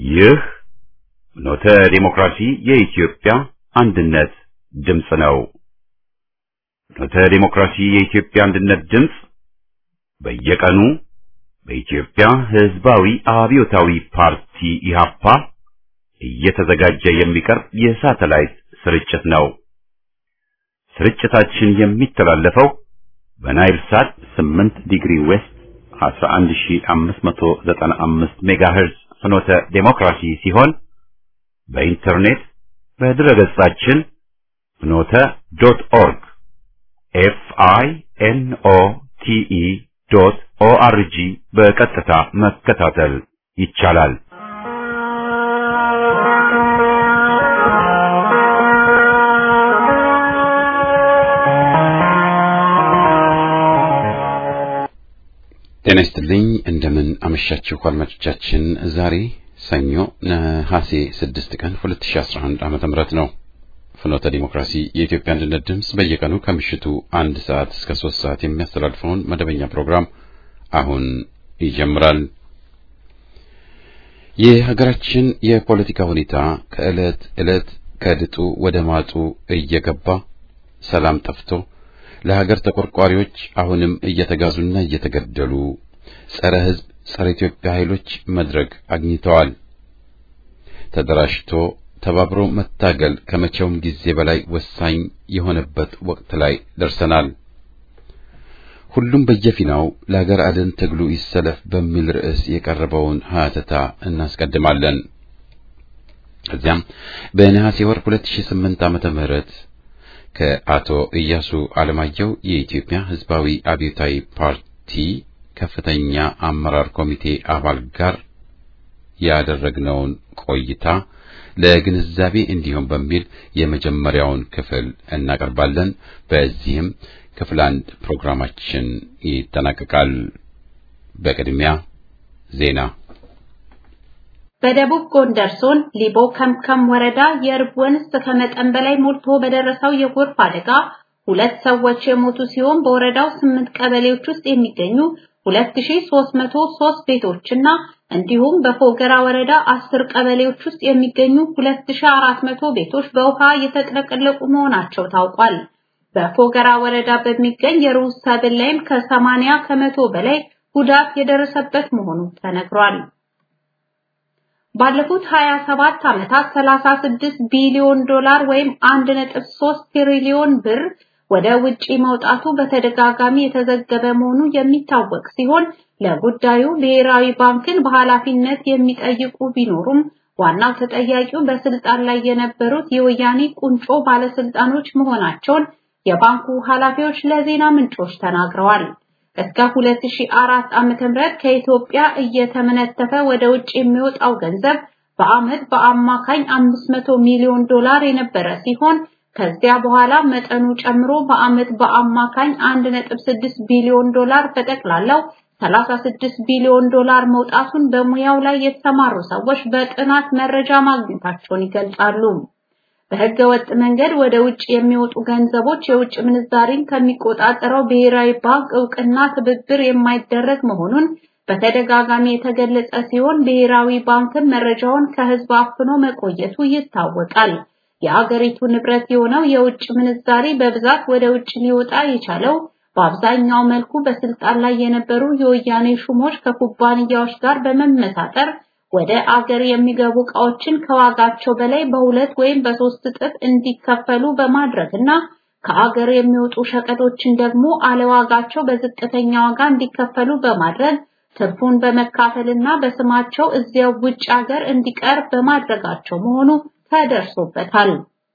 ይህ ኖተ ዲሞክራሲ የኢትዮጵያ አንድነት ድምፅ ነው። ኖተ ዲሞክራሲ የኢትዮጵያ አንድነት ድምፅ በየቀኑ በኢትዮጵያ ሕዝባዊ አብዮታዊ ፓርቲ ኢህአፓ እየተዘጋጀ የሚቀርብ የሳተላይት ስርጭት ነው። ስርጭታችን የሚተላለፈው በናይል ሳት 8 ዲግሪ ዌስት 11595 ሜጋሄርዝ ፍኖተ ዴሞክራሲ ሲሆን በኢንተርኔት በድረገጻችን ፍኖተ ዶት ኦርግ ኤፍ አይ ኤን ኦ ቲ ኢ ዶት ኦ አር ጂ በቀጥታ መከታተል ይቻላል። ጤና ይስጥልኝ። እንደምን አመሻችሁ አድማጮቻችን። ዛሬ ሰኞ ነሐሴ 6 ቀን 2011 ዓመተ ምህረት ነው። ፍኖተ ዲሞክራሲ የኢትዮጵያ አንድነት ድምፅ በየቀኑ ከምሽቱ አንድ ሰዓት እስከ ሶስት ሰዓት የሚያስተላልፈውን መደበኛ ፕሮግራም አሁን ይጀምራል። የሀገራችን የፖለቲካ ሁኔታ ከዕለት ዕለት ከድጡ ወደ ማጡ እየገባ ሰላም ጠፍቶ ለሀገር ተቆርቋሪዎች አሁንም እየተጋዙና እየተገደሉ ጸረ ሕዝብ ጸረ ኢትዮጵያ ኃይሎች መድረክ አግኝተዋል። ተደራጅቶ ተባብሮ መታገል ከመቼውም ጊዜ በላይ ወሳኝ የሆነበት ወቅት ላይ ደርሰናል። ሁሉም በየፊናው ለሀገር አድን ትግሉ ይሰለፍ በሚል ርዕስ የቀረበውን ሀተታ እናስቀድማለን። ከዚያም በነሐሴ ወር 2008 ዓመተ ምህረት ከአቶ ኢያሱ አለማየሁ የኢትዮጵያ ሕዝባዊ አብዮታዊ ፓርቲ ከፍተኛ አመራር ኮሚቴ አባል ጋር ያደረግነውን ቆይታ ለግንዛቤ እንዲሆን በሚል የመጀመሪያውን ክፍል እናቀርባለን። በዚህም ክፍል አንድ ፕሮግራማችን ይጠናቀቃል። በቅድሚያ ዜና። በደቡብ ጎንደር ዞን ሊቦ ከምከም ወረዳ የእርብ ወንዝ ከመጠን በላይ ሞልቶ በደረሰው የጎርፍ አደጋ ሁለት ሰዎች የሞቱ ሲሆን በወረዳው ስምንት ቀበሌዎች ውስጥ የሚገኙ 2303 ቤቶችና እንዲሁም በፎገራ ወረዳ 10 ቀበሌዎች ውስጥ የሚገኙ 2400 ቤቶች በውሃ የተጥለቀለቁ መሆናቸው ታውቋል። በፎገራ ወረዳ በሚገኝ የሩዝ ሰብል ላይም ከ80 ከመቶ በላይ ጉዳት የደረሰበት መሆኑ ተነግሯል። ባለፉት 27 ዓመታት 36 ቢሊዮን ዶላር ወይም 1.3 ትሪሊዮን ብር ወደ ውጪ መውጣቱ በተደጋጋሚ የተዘገበ መሆኑ የሚታወቅ ሲሆን ለጉዳዩ ብሔራዊ ባንክን በኃላፊነት የሚጠይቁ ቢኖሩም ዋናው ተጠያቂው በስልጣን ላይ የነበሩት የወያኔ ቁንጮ ባለስልጣኖች መሆናቸውን የባንኩ ኃላፊዎች ለዜና ምንጮች ተናግረዋል። እስከ 2004 ዓመተ ምህረት ከኢትዮጵያ እየተመነተፈ ወደ ውጭ የሚወጣው ገንዘብ በአመት በአማካኝ 500 ሚሊዮን ዶላር የነበረ ሲሆን ከዚያ በኋላ መጠኑ ጨምሮ በአመት በአማካኝ 1.6 ቢሊዮን ዶላር በጠቅላላው 36 ቢሊዮን ዶላር መውጣቱን በሙያው ላይ የተሰማሩ ሰዎች በጥናት መረጃ ማግኘታቸውን ይገልጻሉ። በህገ ወጥ መንገድ ወደ ውጭ የሚወጡ ገንዘቦች የውጭ ምንዛሪን ከሚቆጣጠረው ብሔራዊ ባንክ እውቅና ትብብር የማይደረግ መሆኑን በተደጋጋሚ የተገለጸ ሲሆን ብሔራዊ ባንክም መረጃውን ከህዝብ አፍኖ መቆየቱ ይታወቃል። የአገሪቱ ንብረት የሆነው የውጭ ምንዛሪ በብዛት ወደ ውጭ ሊወጣ የቻለው በአብዛኛው መልኩ በስልጣን ላይ የነበሩ የወያኔ ሹሞች ከኩባንያዎች ጋር በመመሳጠር ወደ አገር የሚገቡ ዕቃዎችን ከዋጋቸው በላይ በሁለት ወይም በሶስት እጥፍ እንዲከፈሉ በማድረግና ከአገር የሚወጡ ሸቀጦችን ደግሞ አለዋጋቸው በዝቅተኛ ዋጋ እንዲከፈሉ በማድረግ ትርፉን በመካፈልና በስማቸው እዚያው ውጭ ሀገር እንዲቀር በማድረጋቸው መሆኑ ተደርሶበታል።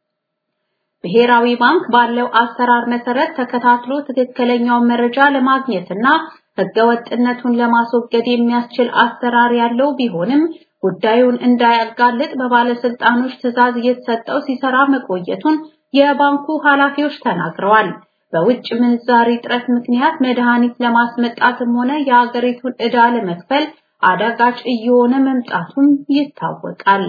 ብሔራዊ ባንክ ባለው አሰራር መሰረት ተከታትሎ ትክክለኛውን መረጃ ለማግኘትና ህገወጥነቱን ለማስወገድ የሚያስችል አሰራር ያለው ቢሆንም ጉዳዩን እንዳያጋልጥ በባለስልጣኖች ትዕዛዝ እየተሰጠው ሲሰራ መቆየቱን የባንኩ ኃላፊዎች ተናግረዋል። በውጭ ምንዛሪ እጥረት ምክንያት መድኃኒት ለማስመጣትም ሆነ የሀገሪቱን ዕዳ ለመክፈል አዳጋች እየሆነ መምጣቱም ይታወቃል።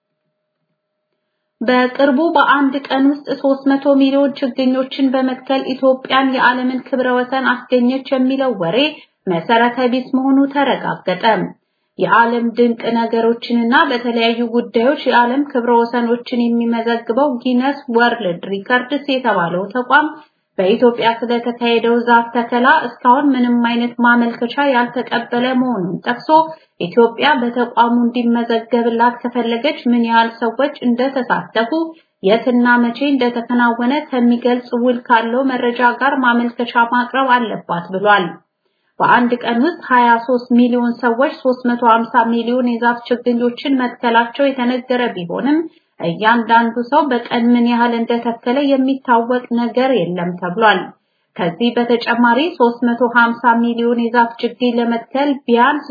በቅርቡ በአንድ ቀን ውስጥ 300 ሚሊዮን ችግኞችን በመትከል ኢትዮጵያን የዓለምን ክብረ ወሰን አስገኘች የሚለው ወሬ መሰረተ ቢስ መሆኑ ተረጋገጠ። የዓለም ድንቅ ነገሮችንና በተለያዩ ጉዳዮች የዓለም ክብረ ወሰኖችን የሚመዘግበው ጊነስ ወርልድ ሪከርድስ የተባለው ተቋም በኢትዮጵያ ስለተካሄደው ዛፍ ተከላ እስካሁን ምንም አይነት ማመልከቻ ያልተቀበለ መሆኑን ጠቅሶ ኢትዮጵያ በተቋሙ እንዲመዘገብላት ከፈለገች ምን ያህል ሰዎች እንደተሳተፉ የትና መቼ እንደተከናወነ ከሚገልጽ ውል ካለው መረጃ ጋር ማመልከቻ ማቅረብ አለባት ብሏል። በአንድ ቀን ውስጥ 23 ሚሊዮን ሰዎች 350 ሚሊዮን የዛፍ ችግኞችን መትከላቸው የተነገረ ቢሆንም እያንዳንዱ ሰው በቀን ምን ያህል እንደተከለ የሚታወቅ ነገር የለም ተብሏል። ከዚህ በተጨማሪ 350 ሚሊዮን የዛፍ ችግኝ ለመትከል ቢያንስ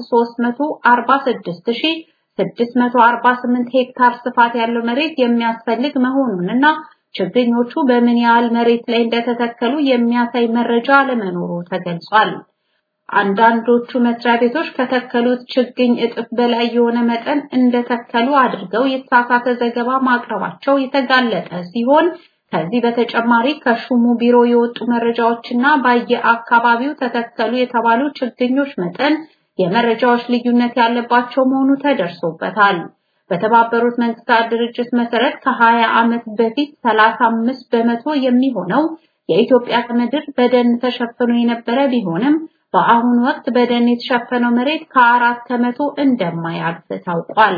346648 ሄክታር ስፋት ያለው መሬት የሚያስፈልግ መሆኑንና ችግኞቹ በምን ያህል መሬት ላይ እንደተተከሉ የሚያሳይ መረጃ አለመኖሩ ተገልጿል። አንዳንዶቹ መስሪያ ቤቶች ከተከሉት ችግኝ እጥፍ በላይ የሆነ መጠን እንደተከሉ አድርገው የተሳሳተ ዘገባ ማቅረባቸው የተጋለጠ ሲሆን ከዚህ በተጨማሪ ከሹሙ ቢሮ የወጡ መረጃዎችና በየአካባቢው ተተከሉ የተባሉ ችግኞች መጠን የመረጃዎች ልዩነት ያለባቸው መሆኑ ተደርሶበታል። በተባበሩት መንግስታት ድርጅት መሰረት ከ20 ዓመት በፊት 35 በመቶ የሚሆነው የኢትዮጵያ ምድር በደን ተሸፍኖ የነበረ ቢሆንም በአሁኑ ወቅት በደን የተሸፈነው መሬት ከአራት ከመቶ እንደማያልፍ ታውቋል።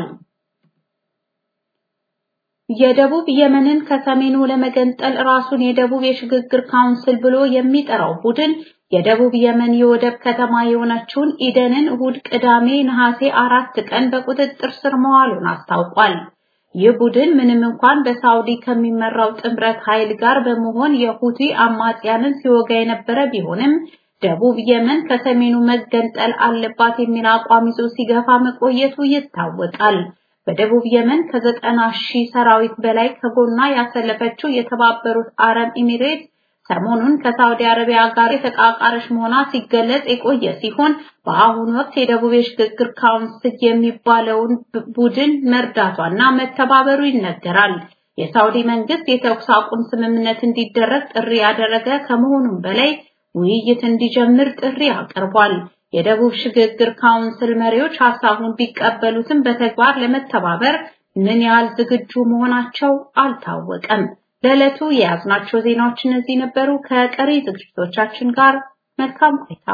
የደቡብ የመንን ከሰሜኑ ለመገንጠል ራሱን የደቡብ የሽግግር ካውንስል ብሎ የሚጠራው ቡድን የደቡብ የመን የወደብ ከተማ የሆነችውን ኢደንን እሁድ ቅዳሜ ነሐሴ አራት ቀን በቁጥጥር ስር መዋሉን አስታውቋል። ይህ ቡድን ምንም እንኳን በሳውዲ ከሚመራው ጥምረት ኃይል ጋር በመሆን የሁቲ አማጽያንን ሲወጋ የነበረ ቢሆንም ደቡብ የመን ከሰሜኑ መገንጠል አለባት የሚል አቋም ይዞ ሲገፋ መቆየቱ ይታወቃል። በደቡብ የመን ከዘጠና ሺህ ሰራዊት በላይ ከጎኗ ያሰለፈችው የተባበሩት አረብ ኤሚሬት ሰሞኑን ከሳውዲ አረቢያ ጋር የተቃቃረች መሆኗ ሲገለጽ የቆየ ሲሆን በአሁኑ ወቅት የደቡብ የሽግግር ካውንስል የሚባለውን ቡድን መርዳቷና መተባበሩ ይነገራል። የሳውዲ መንግስት የተኩስ አቁም ስምምነት እንዲደረግ ጥሪ ያደረገ ከመሆኑም በላይ ውይይት እንዲጀምር ጥሪ አቅርቧል። የደቡብ ሽግግር ካውንስል መሪዎች ሐሳቡን ቢቀበሉትም በተግባር ለመተባበር ምን ያህል ዝግጁ መሆናቸው አልታወቀም። ለዕለቱ የያዝናቸው ዜናዎች እነዚህ ነበሩ። ከቀሪ ዝግጅቶቻችን ጋር መልካም ቆይታ።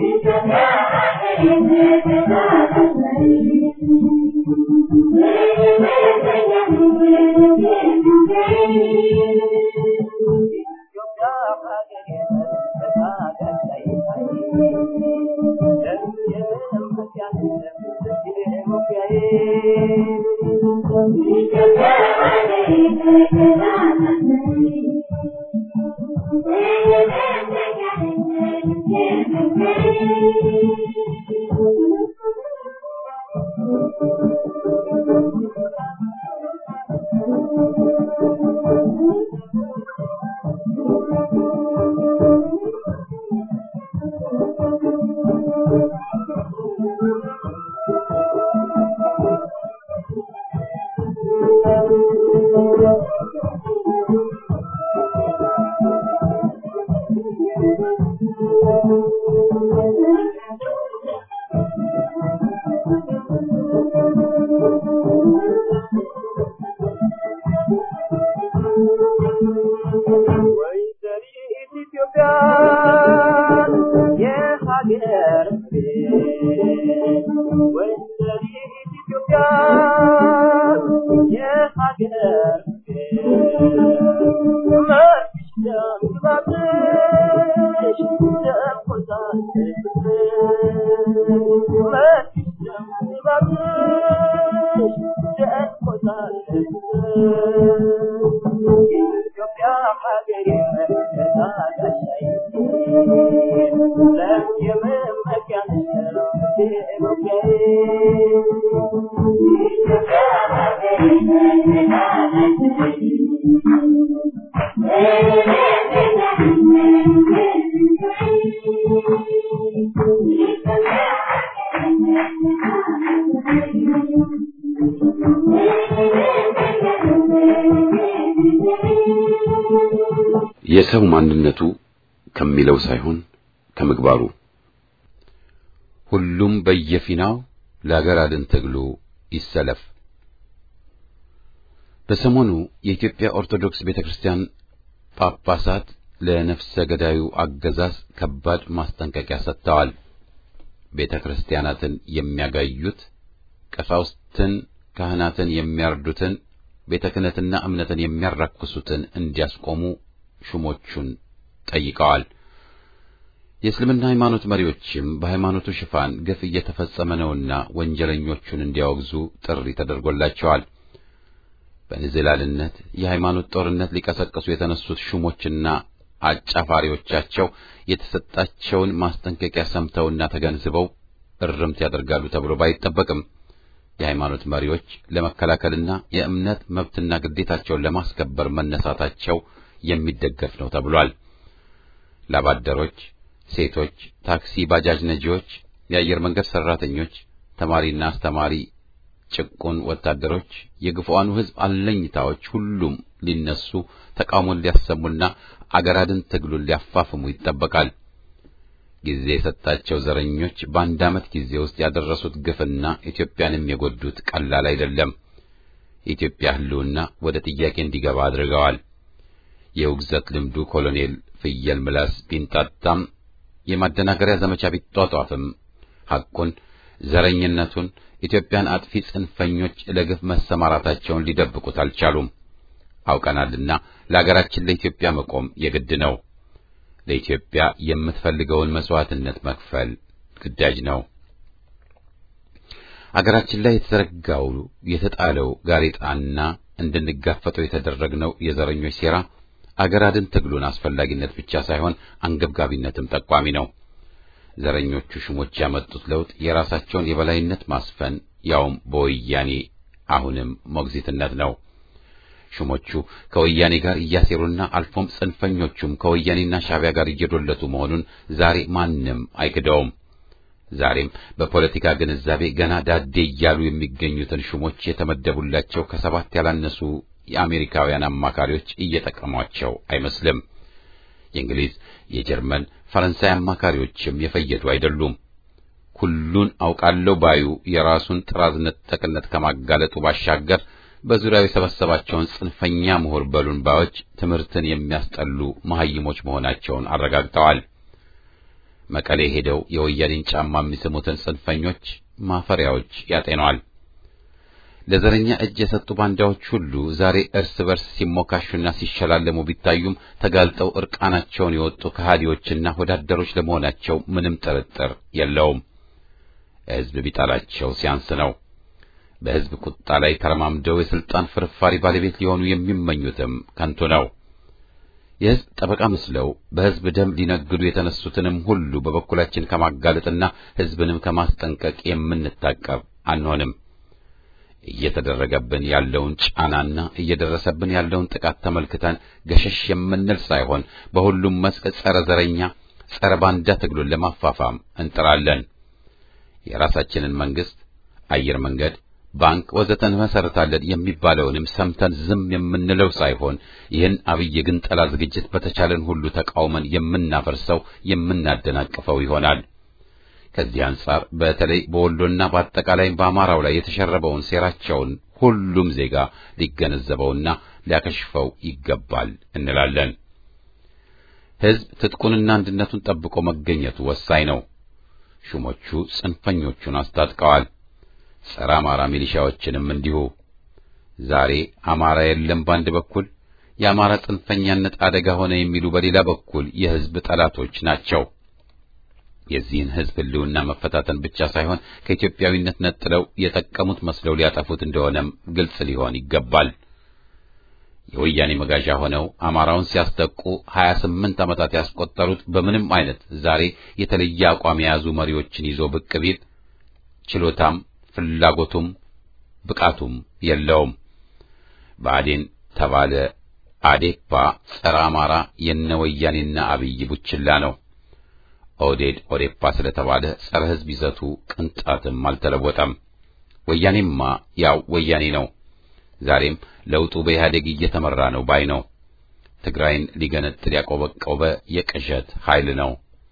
የሰው ማንነቱ ከሚለው ሳይሆን ከምግባሩ ሁሉም በየፊናው ለአገር አድን ትግሉ ይሰለፍ። በሰሞኑ የኢትዮጵያ ኦርቶዶክስ ቤተክርስቲያን ጳጳሳት ለነፍሰ ገዳዩ አገዛዝ ከባድ ማስጠንቀቂያ ሰጥተዋል። ቤተ ክርስቲያናትን የሚያጋዩት ቀሳውስትን፣ ካህናትን የሚያርዱትን፣ ቤተ ክህነትና እምነትን የሚያራክሱትን እንዲያስቆሙ ሹሞቹን ጠይቀዋል። የእስልምና ሃይማኖት መሪዎችም በሃይማኖቱ ሽፋን ግፍ እየተፈጸመ ነውና ወንጀለኞቹን እንዲያወግዙ ጥሪ ተደርጎላቸዋል። በንዝላልነት የሃይማኖት ጦርነት ሊቀሰቅሱ የተነሱት ሹሞችና አጫፋሪዎቻቸው የተሰጣቸውን ማስጠንቀቂያ ሰምተውና ተገንዝበው እርምት ያደርጋሉ ተብሎ ባይጠበቅም የሃይማኖት መሪዎች ለመከላከልና የእምነት መብትና ግዴታቸውን ለማስከበር መነሳታቸው የሚደገፍ ነው ተብሏል። ላባደሮች፣ ሴቶች፣ ታክሲ ባጃጅ ነጂዎች፣ የአየር መንገድ ሰራተኞች፣ ተማሪና አስተማሪ፣ ጭቁን ወታደሮች፣ የግፉአኑ ሕዝብ አለኝታዎች ሁሉም ሊነሱ ተቃውሞን ሊያሰሙና አገር አድን ትግሉን ሊያፋፍሙ ይጠበቃል። ጊዜ የሰጣቸው ዘረኞች በአንድ ዓመት ጊዜ ውስጥ ያደረሱት ግፍና ኢትዮጵያንም የጎዱት ቀላል አይደለም። የኢትዮጵያ ሕልውና ወደ ጥያቄ እንዲገባ አድርገዋል። የውግዘት ልምዱ ኮሎኔል ፍየል ምላስ ቢንጣጣም የማደናገሪያ ዘመቻ ቢጧጧፍም ሐቁን፣ ዘረኝነቱን፣ ኢትዮጵያን አጥፊ ጽንፈኞች ለግፍ መሰማራታቸውን ሊደብቁት አልቻሉም። አውቀናልና ለአገራችን ለኢትዮጵያ መቆም የግድ ነው። ለኢትዮጵያ የምትፈልገውን መስዋዕትነት መክፈል ግዳጅ ነው። አገራችን ላይ የተዘረጋው የተጣለው ጋሬጣና እንድንጋፈጠው የተደረግነው የዘረኞች ሴራ አገር አድን ትግሉን አስፈላጊነት ብቻ ሳይሆን አንገብጋቢነትም ጠቋሚ ነው። ዘረኞቹ ሹሞች ያመጡት ለውጥ የራሳቸውን የበላይነት ማስፈን ያውም በወያኔ አሁንም ሞግዚትነት ነው። ሹሞቹ ከወያኔ ጋር እያሴሩና አልፎም ጽንፈኞቹም ከወያኔና ሻዕቢያ ጋር እየዶለቱ መሆኑን ዛሬ ማንም አይክደውም። ዛሬም በፖለቲካ ግንዛቤ ገና ዳዴ እያሉ የሚገኙትን ሹሞች የተመደቡላቸው ከሰባት ያላነሱ የአሜሪካውያን አማካሪዎች እየጠቀሟቸው አይመስልም። የእንግሊዝ፣ የጀርመን፣ ፈረንሳይ አማካሪዎችም የፈየዱ አይደሉም። ሁሉን አውቃለሁ ባዩ የራሱን ጥራዝ ነጠቅነት ከማጋለጡ ባሻገር በዙሪያው የሰበሰባቸውን ጽንፈኛ ምሁር በሉን ባዮች ትምህርትን የሚያስጠሉ መሐይሞች መሆናቸውን አረጋግጠዋል። መቀሌ ሄደው የወያኔን ጫማ የሚስሙትን ጽንፈኞች ማፈሪያዎች ያጤኗል። ለዘረኛ እጅ የሰጡ ባንዳዎች ሁሉ ዛሬ እርስ በርስ ሲሞካሹና ሲሸላለሙ ቢታዩም ተጋልጠው እርቃናቸውን የወጡ ከሃዲዎችና ወዳደሮች ለመሆናቸው ምንም ጥርጥር የለውም። ሕዝብ ቢጠላቸው ሲያንስ ነው። በሕዝብ ቁጣ ላይ ተረማምደው የስልጣን ፍርፋሪ ባለቤት ሊሆኑ የሚመኙትም ከንቱ ነው። የሕዝብ ጠበቃ መስለው በሕዝብ ደም ሊነግዱ የተነሱትንም ሁሉ በበኩላችን ከማጋለጥና ሕዝብንም ከማስጠንቀቅ የምንታቀብ አንሆንም። እየተደረገብን ያለውን ጫናና እየደረሰብን ያለውን ጥቃት ተመልክተን ገሸሽ የምንል ሳይሆን በሁሉም መስክ ጸረ ዘረኛ፣ ጸረ ባንዳ ትግሉን ለማፋፋም እንጥራለን። የራሳችንን መንግስት፣ አየር መንገድ ባንክ ወዘተ እንመሰርታለን የሚባለውንም ሰምተን ዝም የምንለው ሳይሆን ይህን አብይ የግንጠላ ዝግጅት በተቻለን ሁሉ ተቃውመን የምናፈርሰው የምናደናቅፈው ይሆናል። ከዚህ አንጻር በተለይ በወሎና በአጠቃላይ በአማራው ላይ የተሸረበውን ሴራቸውን ሁሉም ዜጋ ሊገነዘበውና ሊያከሽፈው ይገባል እንላለን። ሕዝብ ትጥቁንና አንድነቱን ጠብቆ መገኘቱ ወሳኝ ነው። ሹሞቹ ጽንፈኞቹን አስታጥቀዋል። ጸረ አማራ ሚሊሻዎችንም እንዲሁ። ዛሬ አማራ የለም በአንድ በኩል የአማራ ጽንፈኛነት አደጋ ሆነ የሚሉ በሌላ በኩል የሕዝብ ጠላቶች ናቸው። የዚህን ሕዝብ ሕልውና መፈታተን ብቻ ሳይሆን ከኢትዮጵያዊነት ነጥለው የጠቀሙት መስለው ሊያጠፉት እንደሆነም ግልጽ ሊሆን ይገባል። የወያኔ መጋዣ ሆነው አማራውን ሲያስጠቁ ሀያ ስምንት ዓመታት ያስቆጠሩት በምንም አይነት ዛሬ የተለየ አቋም የያዙ መሪዎችን ይዞ ብቅ ቢል ችሎታም ፍላጎቱም ብቃቱም የለውም። ብአዴን ተባለ አዴፓ ጸረ አማራ የነ ወያኔና አብይ ቡችላ ነው። ኦዴድ ኦዴፓ ስለተባለ ጸረ ሕዝብ ይዘቱ ቅንጣትም አልተለወጠም። ወያኔማ ያው ወያኔ ነው። ዛሬም ለውጡ በኢህአዴግ እየተመራ ነው ባይ ነው። ትግራይን ሊገነጥል ያቆበቆበ የቅዠት ኃይል ነው።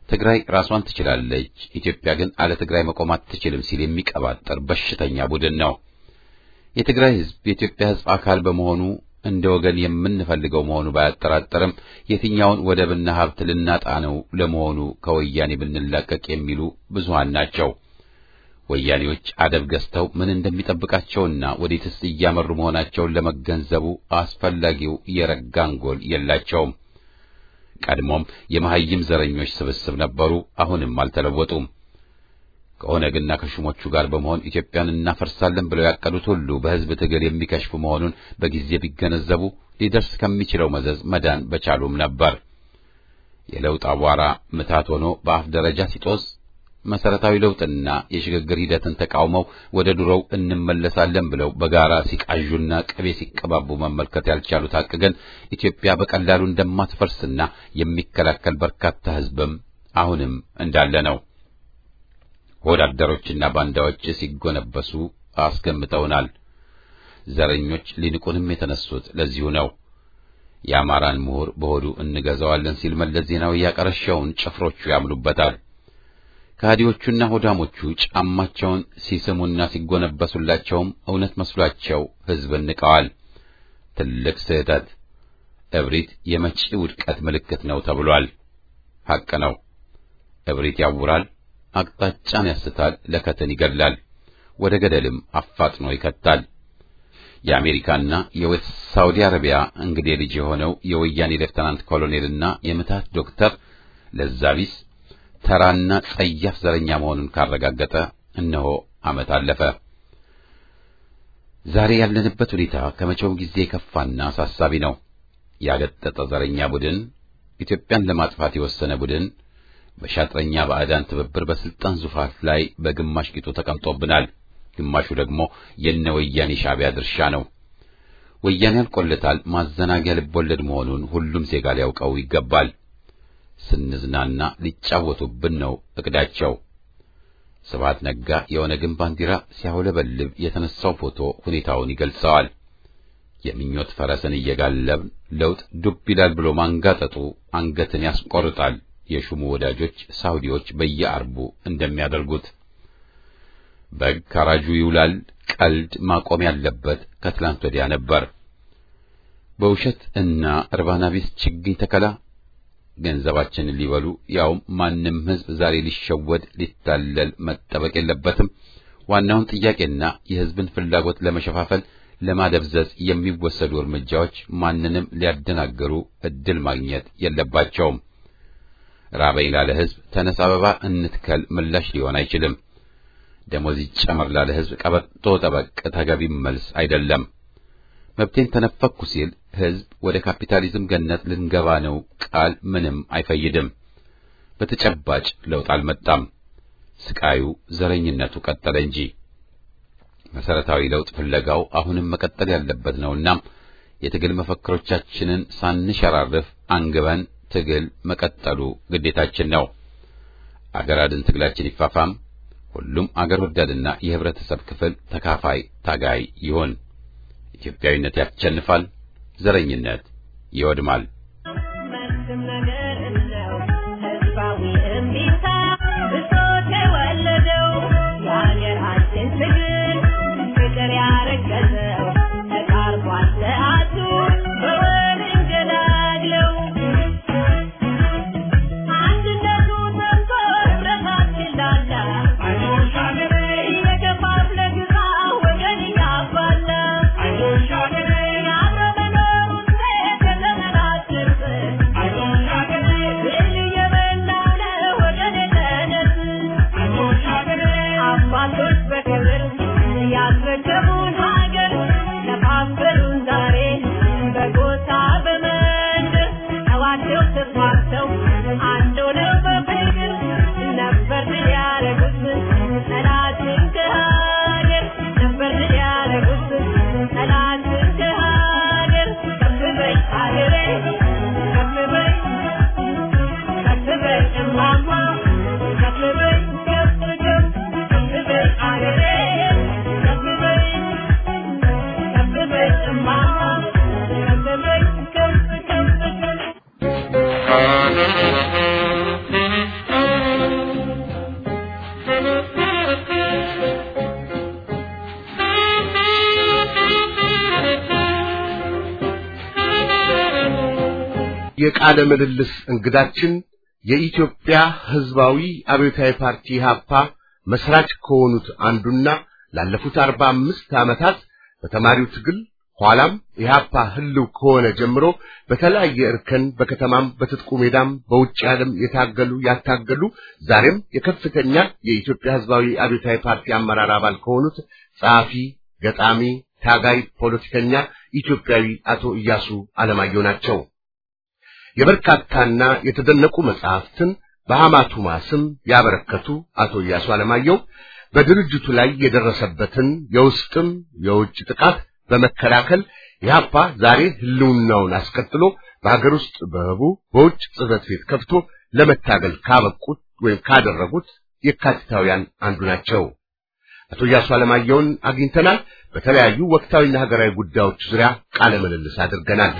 ትግራይ ራሷን ትችላለች፣ ኢትዮጵያ ግን አለ ትግራይ መቆም አትችልም ሲል የሚቀባጠር በሽተኛ ቡድን ነው። የትግራይ ሕዝብ የኢትዮጵያ ሕዝብ አካል በመሆኑ እንደ ወገን የምንፈልገው መሆኑ ባያጠራጠርም የትኛውን ወደብና ሀብት ልናጣ ነው ለመሆኑ ከወያኔ ብንላቀቅ የሚሉ ብዙሃን ናቸው። ወያኔዎች አደብ ገዝተው ምን እንደሚጠብቃቸውና ወዴትስ እያመሩ መሆናቸውን ለመገንዘቡ አስፈላጊው የረጋ አንጎል የላቸውም። ቀድሞም የመሐይም ዘረኞች ስብስብ ነበሩ፣ አሁንም አልተለወጡም። ከኦነግና ከሹሞቹ ጋር በመሆን ኢትዮጵያን እናፈርሳለን ብለው ያቀዱት ሁሉ በሕዝብ ትግል የሚከሽፉ መሆኑን በጊዜ ቢገነዘቡ ሊደርስ ከሚችለው መዘዝ መዳን በቻሉም ነበር። የለውጥ አቧራ ምታት ሆኖ በአፍ ደረጃ ሲጦዝ መሰረታዊ ለውጥና የሽግግር ሂደትን ተቃውመው ወደ ድሮው እንመለሳለን ብለው በጋራ ሲቃዡና ቅቤ ሲቀባቡ መመልከት ያልቻሉት ሐቅ ግን ኢትዮጵያ በቀላሉ እንደማትፈርስና የሚከላከል በርካታ ሕዝብም አሁንም እንዳለ ነው። ወዳደሮችና ባንዳዎች ሲጎነበሱ አስገምተውናል። ዘረኞች ሊንቁንም የተነሱት ለዚሁ ነው። የአማራን ምሁር በሆዱ እንገዛዋለን ሲል መለስ ዜናዊ ያቀረሸውን ጭፍሮቹ ያምኑበታል። ከሃዲዎቹና ሆዳሞቹ ጫማቸውን ሲስሙና ሲጎነበሱላቸውም እውነት መስሏቸው ሕዝብን ንቀዋል። ትልቅ ስህተት። እብሪት የመጪ ውድቀት ምልክት ነው ተብሏል። ሐቅ ነው። እብሪት ያውራል፣ አቅጣጫን ያስታል፣ ለከትን ይገድላል፣ ወደ ገደልም አፋጥኖ ይከታል። የአሜሪካና የሳውዲ አረቢያ እንግዴ ልጅ የሆነው የወያኔ ሌፍተናንት ኮሎኔልና የምታት ዶክተር ለዛቢስ ተራና ጸያፍ ዘረኛ መሆኑን ካረጋገጠ እነሆ ዓመት አለፈ። ዛሬ ያለንበት ሁኔታ ከመቼውም ጊዜ የከፋና አሳሳቢ ነው። ያገጠጠ ዘረኛ ቡድን፣ ኢትዮጵያን ለማጥፋት የወሰነ ቡድን በሻጥረኛ ባዕዳን ትብብር በስልጣን ዙፋን ላይ በግማሽ ቂጡ ተቀምጦብናል። ግማሹ ደግሞ የነ ወያኔ ሻዕቢያ ድርሻ ነው። ወያኔ አልቆለታል ማዘናጊያ ልቦለድ መሆኑን ሁሉም ዜጋ ሊያውቀው ይገባል። ስንዝናና ሊጫወቱብን ነው እቅዳቸው። ስብሐት ነጋ የኦነግን ባንዲራ ሲያውለበልብ የተነሳው ፎቶ ሁኔታውን ይገልጸዋል። የምኞት ፈረስን እየጋለብን ለውጥ ዱብ ይላል ብሎ ማንጋጠጡ አንገትን ያስቆርጣል። የሹሙ ወዳጆች ሳውዲዎች በየአርቡ እንደሚያደርጉት በግ ካራጁ ይውላል። ቀልድ ማቆም ያለበት ከትላንት ወዲያ ነበር። በውሸት እና እርባና ቢስ ችግኝ ተከላ ገንዘባችንን ሊበሉ ያውም ማንም ሕዝብ ዛሬ ሊሸወድ ሊታለል መጠበቅ የለበትም። ዋናውን ጥያቄና የሕዝብን ፍላጎት ለመሸፋፈል ለማደብዘዝ የሚወሰዱ እርምጃዎች ማንንም ሊያደናግሩ እድል ማግኘት የለባቸውም። ራበኝ ላለ ሕዝብ ተነስ አበባ እንትከል ምላሽ ሊሆን አይችልም። ደሞዝ ይጨመር ላለ ሕዝብ ቀበጦ ጠበቅ ተገቢም መልስ አይደለም። መብቴን ተነፈኩ ሲል ሕዝብ ወደ ካፒታሊዝም ገነት ልንገባ ነው ቃል ምንም አይፈይድም። በተጨባጭ ለውጥ አልመጣም። ስቃዩ፣ ዘረኝነቱ ቀጠለ እንጂ መሰረታዊ ለውጥ ፍለጋው አሁንም መቀጠል ያለበት ነውና የትግል መፈክሮቻችንን ሳንሸራርፍ አንግበን ትግል መቀጠሉ ግዴታችን ነው። አገር አድን ትግላችን ይፋፋም። ሁሉም አገር ወዳድና የህብረተሰብ ክፍል ተካፋይ ታጋይ ይሆን። ኢትዮጵያዊነት ያሸንፋል። ዘረኝነት ይወድማል። I don't የቃለ ምልልስ እንግዳችን የኢትዮጵያ ሕዝባዊ አብዮታዊ ፓርቲ ኢህአፓ መስራች ከሆኑት አንዱና ላለፉት አርባ አምስት ዓመታት በተማሪው ትግል ኋላም ኢህአፓ ህልው ከሆነ ጀምሮ በተለያየ እርከን በከተማም በትጥቁ ሜዳም በውጭ ዓለም የታገሉ ያታገሉ ዛሬም የከፍተኛ የኢትዮጵያ ሕዝባዊ አብዮታዊ ፓርቲ አመራር አባል ከሆኑት ጸሐፊ፣ ገጣሚ፣ ታጋይ፣ ፖለቲከኛ ኢትዮጵያዊ አቶ ኢያሱ አለማየሁ ናቸው። የበርካታና የተደነቁ መጽሐፍትን በሐማቱማ ስም ያበረከቱ አቶ ኢያሱ አለማየሁ በድርጅቱ ላይ የደረሰበትን የውስጥም የውጭ ጥቃት በመከላከል ኢህአፓ ዛሬ ህልውናውን አስቀጥሎ በሀገር ውስጥ በህቡ በውጭ ጽሕፈት ቤት ከፍቶ ለመታገል ካበቁት ወይም ካደረጉት የካቲታውያን አንዱ ናቸው። አቶ ኢያሱ አለማየሁን አግኝተናል። በተለያዩ ወቅታዊና ሀገራዊ ጉዳዮች ዙሪያ ቃለ ምልልስ አድርገናል።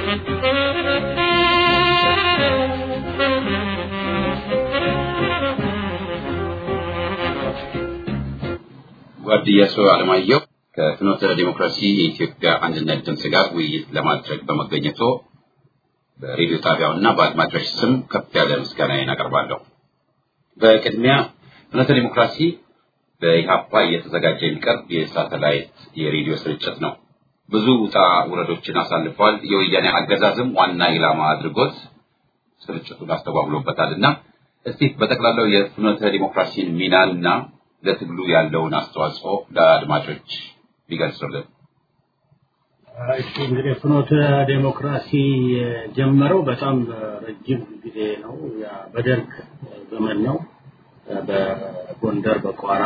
ጓድ ኢያሱ አለማየሁ ከፍኖተ ዲሞክራሲ የኢትዮጵያ አንድነት ድምፅ ጋር ውይይት ለማድረግ በመገኘቶ በሬዲዮ ጣቢያውና በአድማጮች ስም ከፍ ያለ ምስጋናዬን አቀርባለሁ። በቅድሚያ ፍኖተ ዲሞክራሲ በኢህአፓ እየተዘጋጀ የሚቀርብ የሳተላይት የሬዲዮ ስርጭት ነው። ብዙ ውጣ ውረዶችን አሳልፏል። የወያኔ አገዛዝም ዋና ኢላማ አድርጎት ስርጭቱን አስተጓጉሎበታል እና እስቲ በጠቅላላው የፍኖተ ዲሞክራሲን ሚናና ለትግሉ ያለውን አስተዋጽኦ ለአድማጮች ቢገልጹልን። እሺ እንግዲህ ፍኖተ ዴሞክራሲ የጀመረው በጣም ረጅም ጊዜ ነው። ያ በደርግ ዘመን ነው። በጎንደር፣ በቋራ፣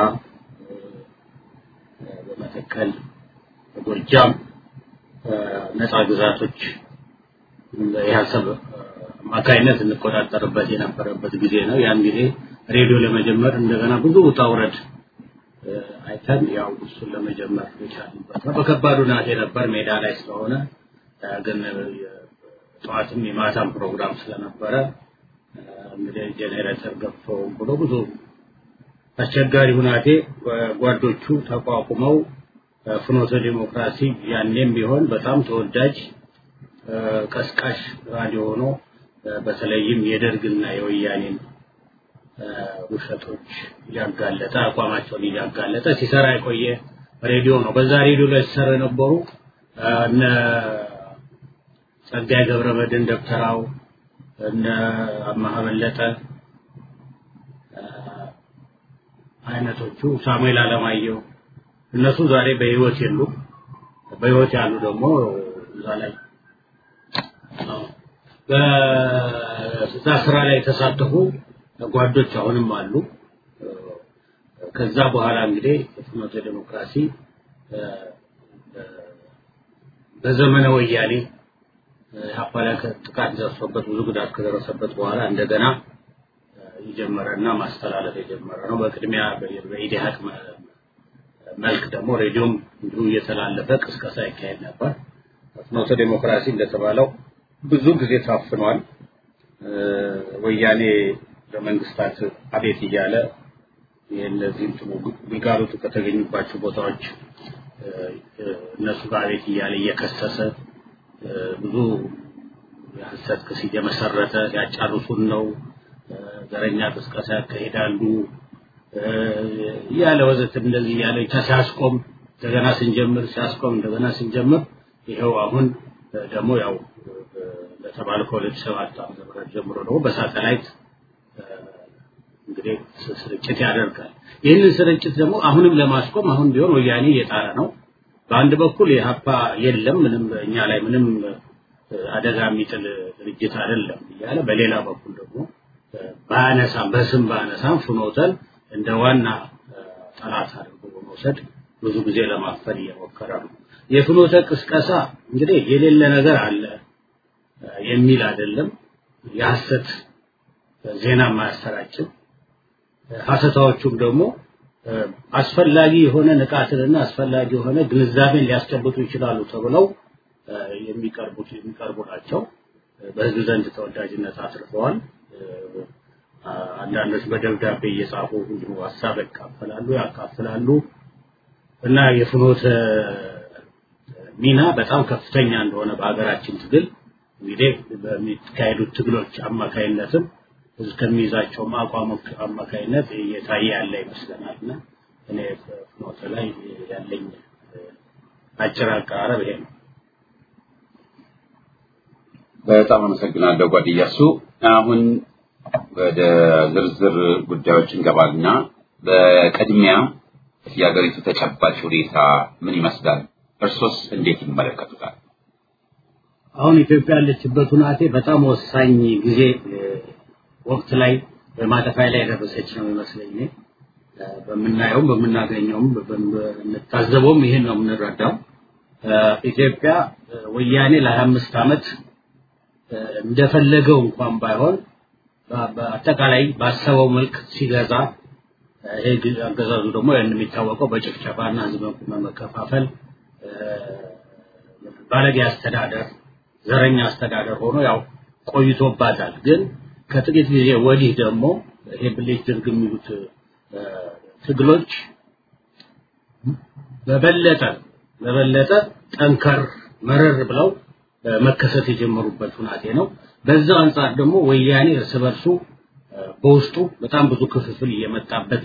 በመተከል፣ በጎጃም ነፃ ግዛቶች የሀሳብ አማካይነት እንቆጣጠርበት የነበረበት ጊዜ ነው። ያን ጊዜ ሬዲዮ ለመጀመር እንደገና ብዙ ውጣ ውረድ አይተን ያው እሱን ለመጀመር የቻልንበት ነው። በከባዱ ናቴ ነበር ሜዳ ላይ ስለሆነ ግን ጠዋትም የማታም ፕሮግራም ስለነበረ እንግዲህ ጄኔሬተር ገብቶ ብሎ ብዙ አስቸጋሪ ሁናቴ ጓዶቹ ተቋቁመው ፍኖተ ዲሞክራሲ ያኔም ቢሆን በጣም ተወዳጅ ቀስቃሽ ራዲዮ ሆኖ በተለይም የደርግና የወያኔን ውሸቶች እያጋለጠ አቋማቸውን እያጋለጠ ሲሰራ የቆየ ሬዲዮ ነው። በዛ ሬዲዮ ላይ ሲሰሩ የነበሩ እነ ጸጋዬ ገብረመድህን ደብተራው፣ እነ አማሀ በለጠ አይነቶቹ ሳሙኤል አለማየሁ እነሱ ዛሬ በህይወት የሉ። በህይወት ያሉ ደግሞ እዛ ላይ በዛ ስራ ላይ የተሳተፉ ጓዶች አሁንም አሉ። ከዛ በኋላ እንግዲህ ፍኖተ ዲሞክራሲ በዘመነ ወያኔ ኢህአፓ ላይ ጥቃት ደርሶበት ብዙ ጉዳት ከደረሰበት በኋላ እንደገና የጀመረና ማስተላለፍ የጀመረ ነው። በቅድሚያ በኢዲሃቅ መልክ ደግሞ ሬዲዮም እንዲሁ እየተላለፈ ቅስቀሳ ይካሄድ ነበር። ፍኖተ ዲሞክራሲ እንደተባለው ብዙ ጊዜ ታፍኗል። ወያኔ ለመንግስታት አቤት እያለ የእነዚህም ግልጋሎቱ ከተገኙባቸው ቦታዎች እነሱ ጋር አቤት እያለ እየከሰሰ ብዙ የሐሰት ክስ እየመሰረተ ያጫርሱን ነው፣ ዘረኛ ቅስቀሳ ያካሂዳሉ እያለ ወዘት እንደዚህ እያለ ብቻ ሲያስቆም እንደገና ስንጀምር ሲያስቆም እንደገና ስንጀምር ይኸው አሁን ደግሞ ያው ለተባለ ከሁለት ሰባት ዓመተ ምህረት ጀምሮ ደግሞ በሳተላይት እንግዲህ ስርጭት ያደርጋል። ይህንን ስርጭት ደግሞ አሁንም ለማስቆም አሁን ቢሆን ወያኔ እየጣረ ነው። በአንድ በኩል የሀፓ የለም ምንም እኛ ላይ ምንም አደጋ የሚጥል ድርጅት አይደለም እያለ በሌላ በኩል ደግሞ ባያነሳም በስም ባያነሳም ፍኖተን እንደ ዋና ጠላት አድርጎ በመውሰድ ብዙ ጊዜ ለማፈን እየሞከረ ነው። የፍኖተ ቅስቀሳ እንግዲህ የሌለ ነገር አለ የሚል አይደለም። የሐሰት ዜና ማያሰራጭም ሐሰታዎቹም ደግሞ አስፈላጊ የሆነ ንቃትንና አስፈላጊ የሆነ ግንዛቤን ሊያስጨብጡ ይችላሉ ተብለው የሚቀርቡት የሚቀርቡ ናቸው። በህዝብ ዘንድ ተወዳጅነት አትርፈዋል። አንዳንዶች በደብዳቤ እየጻፉ እንዲሁ ሀሳብ ያካፍላሉ ያካፍላሉ እና የፍኖተ ሚና በጣም ከፍተኛ እንደሆነ በሀገራችን ትግል እንግዲህ በሚካሄዱት ትግሎች አማካይነትም ህዝብ ከሚይዛቸውም አቋሞች አማካይነት እየታየ ያለ ይመስለናል እና እኔ ፍኖተ ላይ ያለኝ አጭር አቀራረብ ይሄ ነው። በጣም አመሰግናለሁ ጓድያሱ። አሁን ወደ ዝርዝር ጉዳዮች እንገባልና በቅድሚያ የሀገሪቱ ተጨባጭ ሁኔታ ምን ይመስላል? እርሶስ እንዴት ይመለከቱታል? አሁን ኢትዮጵያ ያለችበት ሁናቴ በጣም ወሳኝ ጊዜ ወቅት ላይ በማጠፋያ ላይ የደረሰች ነው ይመስለኝ። በምናየውም በምናገኘውም በምንታዘበውም ይሄን ነው የምንረዳው። ኢትዮጵያ ወያኔ ለሀያ አምስት ዓመት እንደፈለገው እንኳን ባይሆን በአጠቃላይ ባሰበው መልክ ሲገዛ ይሄ አገዛዙ ደግሞ ያን የሚታወቀው በጭፍጨፋና ህዝብ በመከፋፈል ባለጌ አስተዳደር፣ ዘረኛ አስተዳደር ሆኖ ያው ቆይቶባታል። ግን ከጥቂት ጊዜ ወዲህ ደግሞ ይሄ ብሌት ድርግ የሚሉት ትግሎች በበለጠ በበለጠ ጠንከር መረር ብለው መከሰት የጀመሩበት ሁናቴ ነው። በዛው አንጻር ደግሞ ወያኔ እርስ በርሱ በውስጡ በጣም ብዙ ክፍፍል እየመጣበት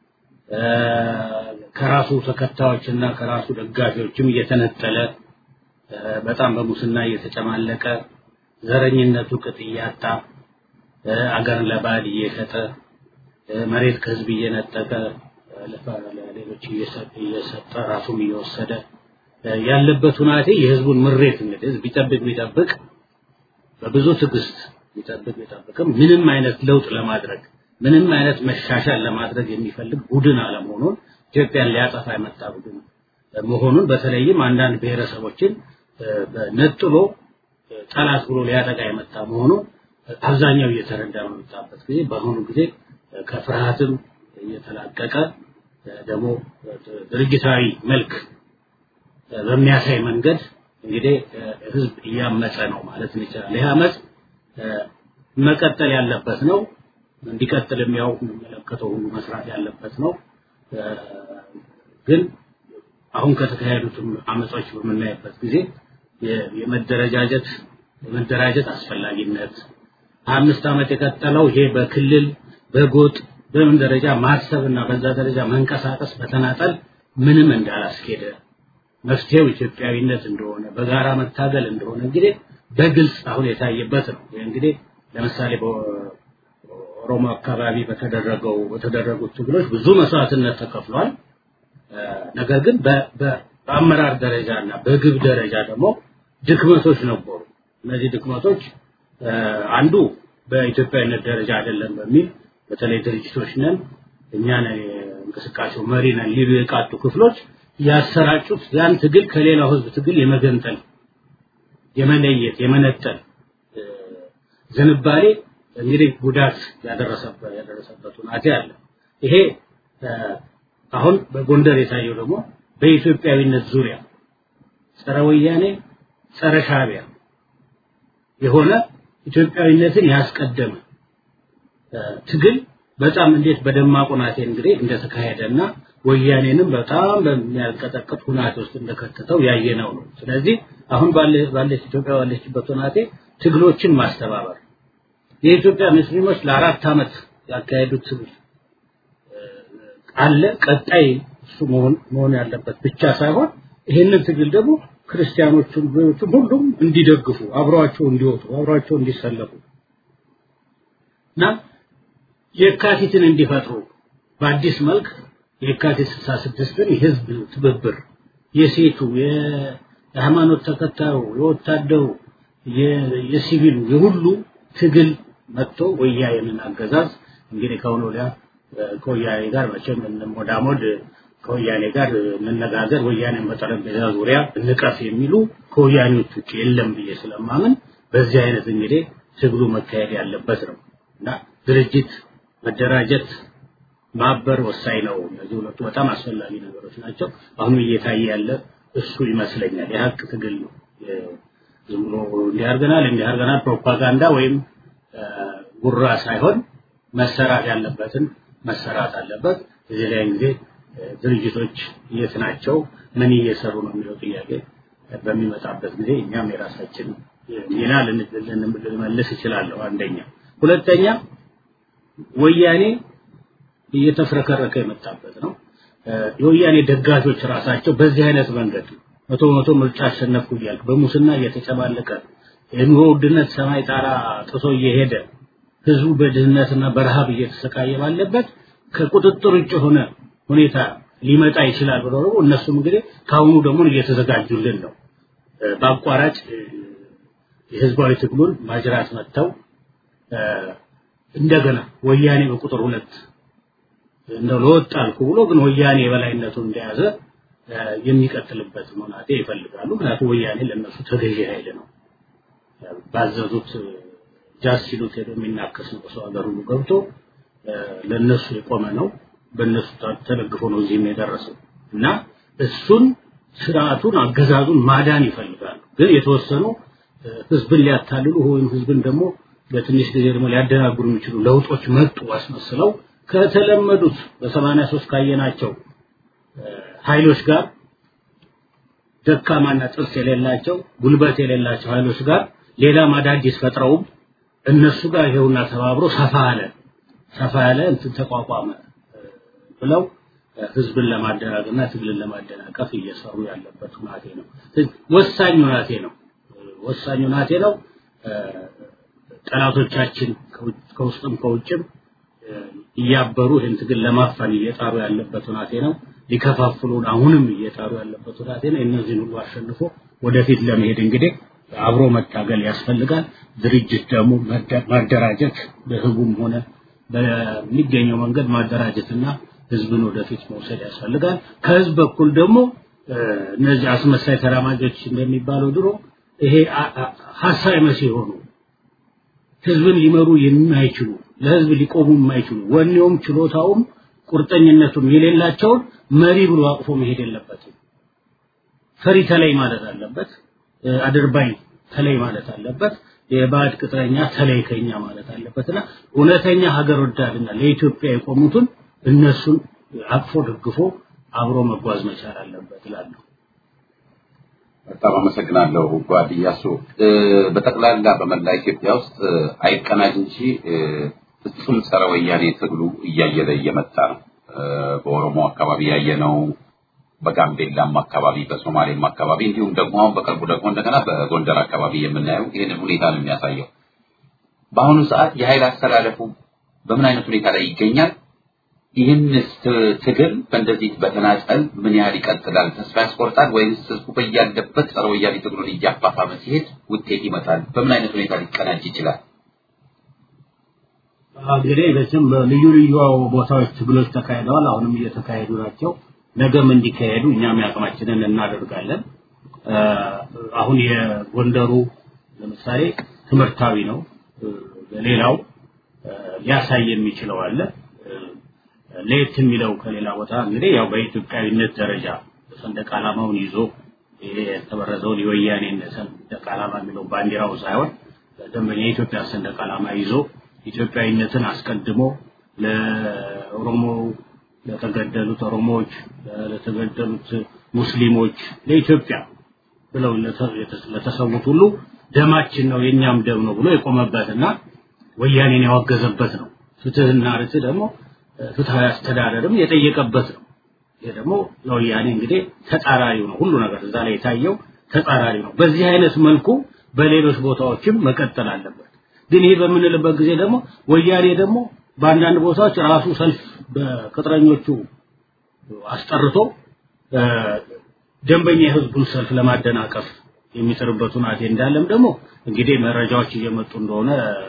ከራሱ ተከታዮችና ከራሱ ደጋፊዎችም እየተነጠለ በጣም በሙስና እየተጨማለቀ ዘረኝነቱ ቅጥ እያጣ አገርን ለባዕድ እየሸጠ መሬት ከህዝብ እየነጠቀ ለሌሎች እየሰጠ ራሱም እየወሰደ ያለበት ሁናቴ የህዝቡን ምሬት እንግዲህ ህዝብ ቢጠብቅ ቢጠብቅ በብዙ ትዕግስት ቢጠብቅ ቢጠብቅም ምንም አይነት ለውጥ ለማድረግ ምንም አይነት መሻሻል ለማድረግ የሚፈልግ ቡድን አለመሆኑን ኢትዮጵያን ሊያጠፋ የመጣ ቡድን መሆኑን በተለይም አንዳንድ ብሔረሰቦችን ነጥሎ ጠላት ብሎ ሊያጠቃ የመጣ መሆኑን አብዛኛው እየተረዳ በመጣበት ጊዜ በአሁኑ ጊዜ ከፍርሃትም እየተላቀቀ ደግሞ ድርጅታዊ መልክ በሚያሳይ መንገድ እንግዲህ ህዝብ እያመፀ ነው ማለት እንችላለን። ይህ አመፅ መቀጠል ያለበት ነው። እንዲቀጥልም ያው የሚመለከተው ሁሉ መስራት ያለበት ነው። ግን አሁን ከተካሄዱትም አመጾች በምናይበት ጊዜ የመደረጃጀት የመደራጀት አስፈላጊነት አምስት ዓመት የቀጠለው ይሄ በክልል በጎጥ በምን ደረጃ ማሰብ እና በዛ ደረጃ መንቀሳቀስ በተናጠል ምንም እንዳላስኬደ መፍትሄው ኢትዮጵያዊነት እንደሆነ በጋራ መታገል እንደሆነ እንግዲህ በግልጽ አሁን የታየበት ነው። እንግዲህ ለምሳሌ በኦሮሞ አካባቢ በተደረገው በተደረጉት ትግሎች ብዙ መስዋዕትነት ተከፍሏል። ነገር ግን በአመራር ደረጃ እና በግብ ደረጃ ደግሞ ድክመቶች ነበሩ። እነዚህ ድክመቶች አንዱ በኢትዮጵያዊነት ደረጃ አይደለም በሚል በተለይ ድርጅቶች ነን እኛ ነን እንቅስቃሴው መሪ ነን ሊሉ የቃጡ ክፍሎች ያሰራጩት ያን ትግል ከሌላው ህዝብ ትግል የመገንጠል የመለየት የመነጠል ዝንባሌ እንግዲህ ጉዳት ያደረሰበት ያደረሰበት ሁናቴ አለ። ይሄ አሁን በጎንደር የታየው ደግሞ በኢትዮጵያዊነት ዙሪያ ጸረ ወያኔ ጸረ ሻዕቢያ የሆነ ኢትዮጵያዊነትን ያስቀደመ ትግል በጣም እንዴት በደማቅ ሁናቴ እንግዲህ እንደተካሄደና ወያኔንም በጣም በሚያልቀጠቅጥ ሁናቴ ውስጥ እንደከተተው ያየነው ነው። ስለዚህ አሁን ባለች ኢትዮጵያ ባለችበት ሁናቴ ትግሎችን ማስተባበር የኢትዮጵያ ሙስሊሞች ለአራት ዓመት ያካሄዱት ትግል አለ። ቀጣይ እሱ መሆን መሆን ያለበት ብቻ ሳይሆን ይህንን ትግል ደግሞ ክርስቲያኖቹም ሁሉም እንዲደግፉ አብረዋቸው እንዲወጡ አብረዋቸው እንዲሰለፉ እና የካቲትን እንዲፈጥሩ በአዲስ መልክ የካቲት 66ን የህዝብ ትብብር የሴቱ የሃይማኖት ተከታዩ የወታደሩ የሲቪሉ የሁሉ ትግል መጥቶ ወያኔን አገዛዝ እንግዲህ ከአሁን ወዲያ ከወያኔ ጋር መቼም እንሞዳሞድ ከወያኔ ጋር እንነጋገር ወያኔን በጠረጴዛ ዙሪያ እንቀፍ የሚሉ ከወያኔዎች ውጭ የለም ብዬ ስለማምን በዚህ አይነት እንግዲህ ትግሉ መካሄድ ያለበት ነው እና ድርጅት መደራጀት ማበር ወሳኝ ነው። እነዚህ ሁለቱ በጣም አስፈላጊ ነገሮች ናቸው። አሁን እየታየ ያለ እሱ ይመስለኛል። የሀቅ ትግል ነው። ዝም ብሎ እንዲያርገናል እንዲያርገናል ፕሮፓጋንዳ ወይም ጉራ ሳይሆን መሰራት ያለበትን መሰራት አለበት። እዚህ ላይ እንግዲህ ድርጅቶች የት ናቸው፣ ምን እየሰሩ ነው የሚለው ጥያቄ በሚመጣበት ጊዜ እኛም የራሳችን ሚና ልመልስ እችላለሁ። አንደኛ። ሁለተኛ ወያኔ እየተፍረከረከ የመጣበት ነው። የወያኔ ደጋፊዎች ራሳቸው በዚህ አይነት መንገድ መቶ መቶ ምርጫ አሸነፍኩ እያልክ በሙስና እየተጨማለቀ የኑሮ ውድነት ሰማይ ጣራ ጥሶ እየሄደ ህዝቡ በድህነትና በረሃብ እየተሰቃየ ባለበት ከቁጥጥር ውጭ የሆነ ሁኔታ ሊመጣ ይችላል ብለው ደግሞ እነሱም እንግዲህ ከአሁኑ ደግሞ እየተዘጋጁልን ነው። በአቋራጭ የህዝባዊ ትግሉን ማጅራት መጥተው እንደገና ወያኔ በቁጥር ሁለት እንደው ለወጥ አልኩ ብሎ ግን ወያኔ የበላይነቱን እንደያዘ የሚቀጥልበት መናቴ ይፈልጋሉ። ምክንያቱም ወያኔ ለነሱ ተገዢ ኃይል ነው። ባዘዙት ጃስ ሲሉት ሄዶ የሚናከስ ነው። ሰው ሀገር ሁሉ ገብቶ ለነሱ የቆመ ነው። በእነሱ ተደግፎ ነው እዚህም የደረሰው እና እሱን ስርዓቱን አገዛዙን ማዳን ይፈልጋሉ። ግን የተወሰኑ ህዝብን ሊያታልሉ ወይም ህዝብን ደግሞ በትንሽ ጊዜ ደግሞ ሊያደናግሩ የሚችሉ ለውጦች መጡ አስመስለው ከተለመዱት በሰማንያ ሶስት ካየናቸው ኃይሎች ጋር ደካማና ጥርስ የሌላቸው ጉልበት የሌላቸው ኃይሎች ጋር ሌላም አዳዲስ ፈጥረውም እነሱ ጋር ይሄውና ተባብሮ ሰፋ ያለ ሰፋ ያለ እንትን ተቋቋመ ብለው ህዝብን ለማደናገርና ትግልን ለማደናቀፍ እየሰሩ ያለበት ሁናቴ ነው። ወሳኝ ሁናቴ ነው። ወሳኝ ሁናቴ ነው። ጠላቶቻችን ከውስጥም ከውጭም እያበሩ ይህን ትግል ለማፈን እየጣሩ ያለበት ሁናቴ ነው። ሊከፋፍሉን አሁንም እየጣሩ ያለበት ሁናቴ ነው። እነዚህን ሁሉ አሸንፎ ወደፊት ለመሄድ እንግዲህ አብሮ መታገል ያስፈልጋል። ድርጅት ደግሞ ማደራጀት በህቡም ሆነ በሚገኘው መንገድ ማደራጀትና ህዝብን ወደፊት መውሰድ ያስፈልጋል። ከህዝብ በኩል ደግሞ እነዚህ አስመሳይ ተራማጆች እንደሚባለው ድሮ ይሄ ሀሳይ መሲህ የሆኑ ህዝብን ሊመሩ የማይችሉ ለህዝብ ሊቆሙ የማይችሉ ወኔውም ችሎታውም ቁርጠኝነቱም የሌላቸውን መሪ ብሎ አቅፎ መሄድ የለበትም። ፈሪ ተለይ ማለት አለበት። አድርባይ ተለይ ማለት አለበት። የባዕድ ቅጥረኛ ተለይ ከኛ ማለት አለበትና እውነተኛ ሀገር ወዳድና ለኢትዮጵያ የቆሙትን እነሱን አቅፎ ደግፎ አብሮ መጓዝ መቻል አለበት እላለሁ። በጣም አመሰግናለሁ ጓድ እያሱ። በጠቅላላ በመላ ኢትዮጵያ ውስጥ አይቀናጅ እንጂ ፍጹም ጸረ ወያኔ ትግሉ እያየለ እየመጣ ነው። በኦሮሞ አካባቢ ያየነው፣ በጋምቤላም አካባቢ፣ በሶማሌም አካባቢ እንዲሁም ደግሞ አሁን በቅርቡ ደግሞ እንደገና በጎንደር አካባቢ የምናየው ይህንን ሁኔታ ነው የሚያሳየው። በአሁኑ ሰዓት የኃይል አስተላለፉ በምን አይነት ሁኔታ ላይ ይገኛል? ይህንስ ትግል በእንደዚህ በተናጠል ምን ያህል ይቀጥላል? ተስፋ ያስቆርጣል ወይስ ህዝቡ በያለበት ጸረ ወያኔ ትግሉን እያፋፋመ ሲሄድ ውጤት ይመጣል? በምን አይነት ሁኔታ ሊቀናጅ ይችላል? እንግዲህ በስም በልዩ ልዩ ቦታዎች ትግሎች ተካሂደዋል። አሁንም እየተካሄዱ ናቸው። ነገም እንዲካሄዱ እኛም ያቅማችንን እናደርጋለን። አሁን የጎንደሩ ለምሳሌ ትምህርታዊ ነው። ሌላው ሊያሳይ የሚችለው አለ። ለየት የሚለው ከሌላ ቦታ እንግዲህ ያው በኢትዮጵያዊነት ደረጃ ሰንደቅ ዓላማውን ይዞ ይሄ የተበረዘውን የወያኔን ሰንደቅ ዓላማ የሚለው ባንዲራው ሳይሆን ደንበኛ የኢትዮጵያ ሰንደቅ ዓላማ ይዞ ኢትዮጵያዊነትን አስቀድሞ ለኦሮሞ ለተገደሉት ኦሮሞዎች፣ ለተገደሉት ሙስሊሞች፣ ለኢትዮጵያ ብለው ለተሰዉት ሁሉ ደማችን ነው የኛም ደም ነው ብሎ የቆመበትና ወያኔን ያወገዘበት ነው። ፍትህና ርትዕ ደግሞ ፍትሃዊ አስተዳደርም የጠየቀበት ነው። ይሄ ደግሞ ለወያኔ እንግዲህ ተጻራሪው ነው። ሁሉ ነገር እዛ ላይ የታየው ተጻራሪ ነው። በዚህ አይነት መልኩ በሌሎች ቦታዎችም መቀጠል አለበት። ግን ይሄ በምንልበት ጊዜ ደግሞ ወያኔ ደግሞ በአንዳንድ ቦታዎች ራሱ ሰልፍ በቅጥረኞቹ አስጠርቶ ደንበኛ የህዝቡን ሰልፍ ለማደናቀፍ የሚጥርበት ሁናቴ እንዳለም ደግሞ እንግዲህ መረጃዎች እየመጡ እንደሆነ